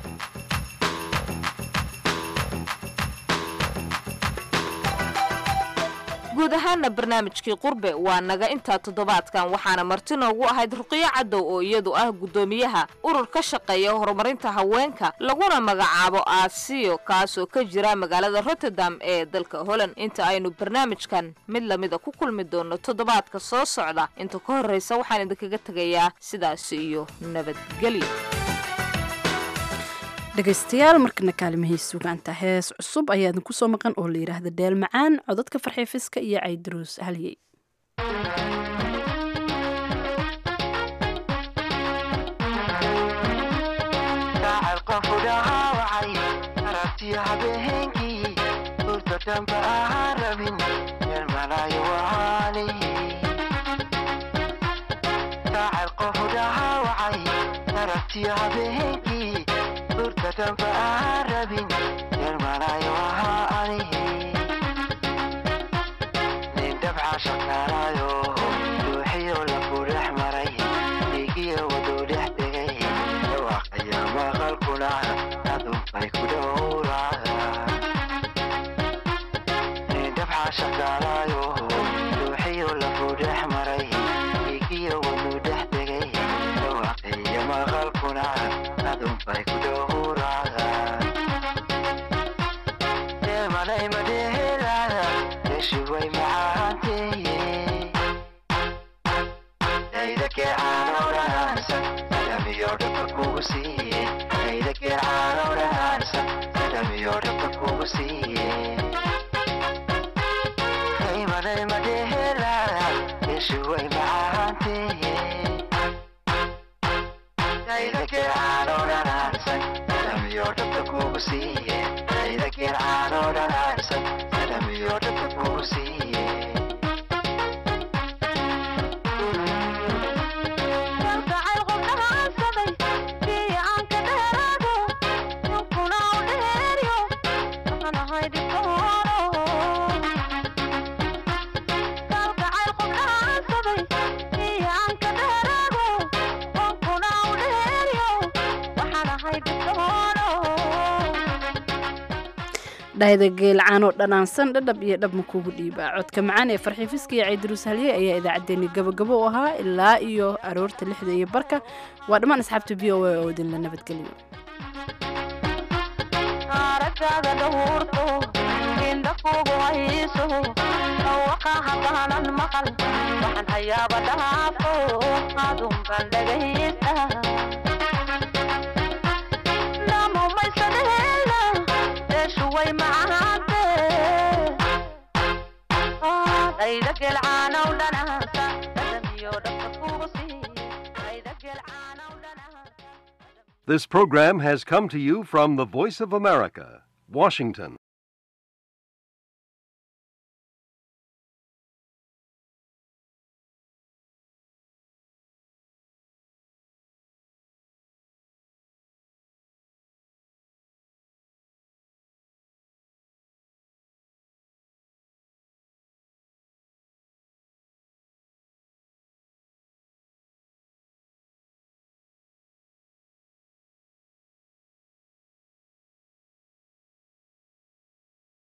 guud ahaana barnaamijkii qurbe waa naga intaa toddobaadkan waxaana marti noogu ahayd ruqiyo cadow oo iyadu ah guddoomiyaha urur ka shaqeeya horumarinta haweenka laguna magacaabo aasiyo kaasoo ka jira magaalada rotterdam ee dalka holland inta aynu barnaamijkan mid lamida ku kulmi doono toddobaadka soo socda inta ka horreysa waxaan idinkaga tegayaa sidaasi iyo nabadgelyo dhegaystayaal markana kaalimahii sugaanta hees cusub ayaa idinku soo maqan oo la yidhaahda dheel macaan codadka farxiifiska iyo caydaruus halyey dacal qofu dhaawacay aragtiyo habeenkii hurda damba ahaan rabin meel malaayo wacaalihi dacal qofu dhaawacay aragtiyo habeenkii hurda damba ahaan rabin meel malaayo wacaalihi nin dabca shaqaalayo ruuxiyo lafu dhex maray dhiigiyo waduu dhex tegay dhawaaqaya maqalkuna adunbay ku dhowracdaa nin dabca shaqaalayo ruuxiyo lafu dhex maray dhiigiyo waduu dhex tegay dhawaaqaya maqalkuna adunbay ku dhowracdaa deemanay madheelaada meeshu way macaanteye daydakee caanowdhaansan adamiyo dhaba kugu siiye daydakee caanowdhaansan adamiyo dhaba kugu siiye daymanay madheelaada meeshu way macaanteye daydakee caanowdhaansan adamiyo dhaba kugu siiye daydakee caanowdhaansan adamiyo dhaba kugu siiye dhayda geelcaanoo dhanaansan dhadhab iyo dhab ma kugu dhiibaa codka macaan ee farxiifiska iyo caydaruus halye ayaa idaacaddeenni gabagabo u ahaa ilaa iyo aroorta lixda iyo barka waa dhammaan asxaabta v o a oo idinla nabadgeliyo aragtaada dhawurto indha kugu hayso dhawaqa haddaanan maqal waxaan hayaaba dhaafo adunban dhagaysta namumaysadheela deeshu way macaante dhayda gelcaanow dhanaasa dhadhamiyo dhabka kugu sii dhayda gelcaanow dhanaasa This program has come to you from the Voice of America, Washington.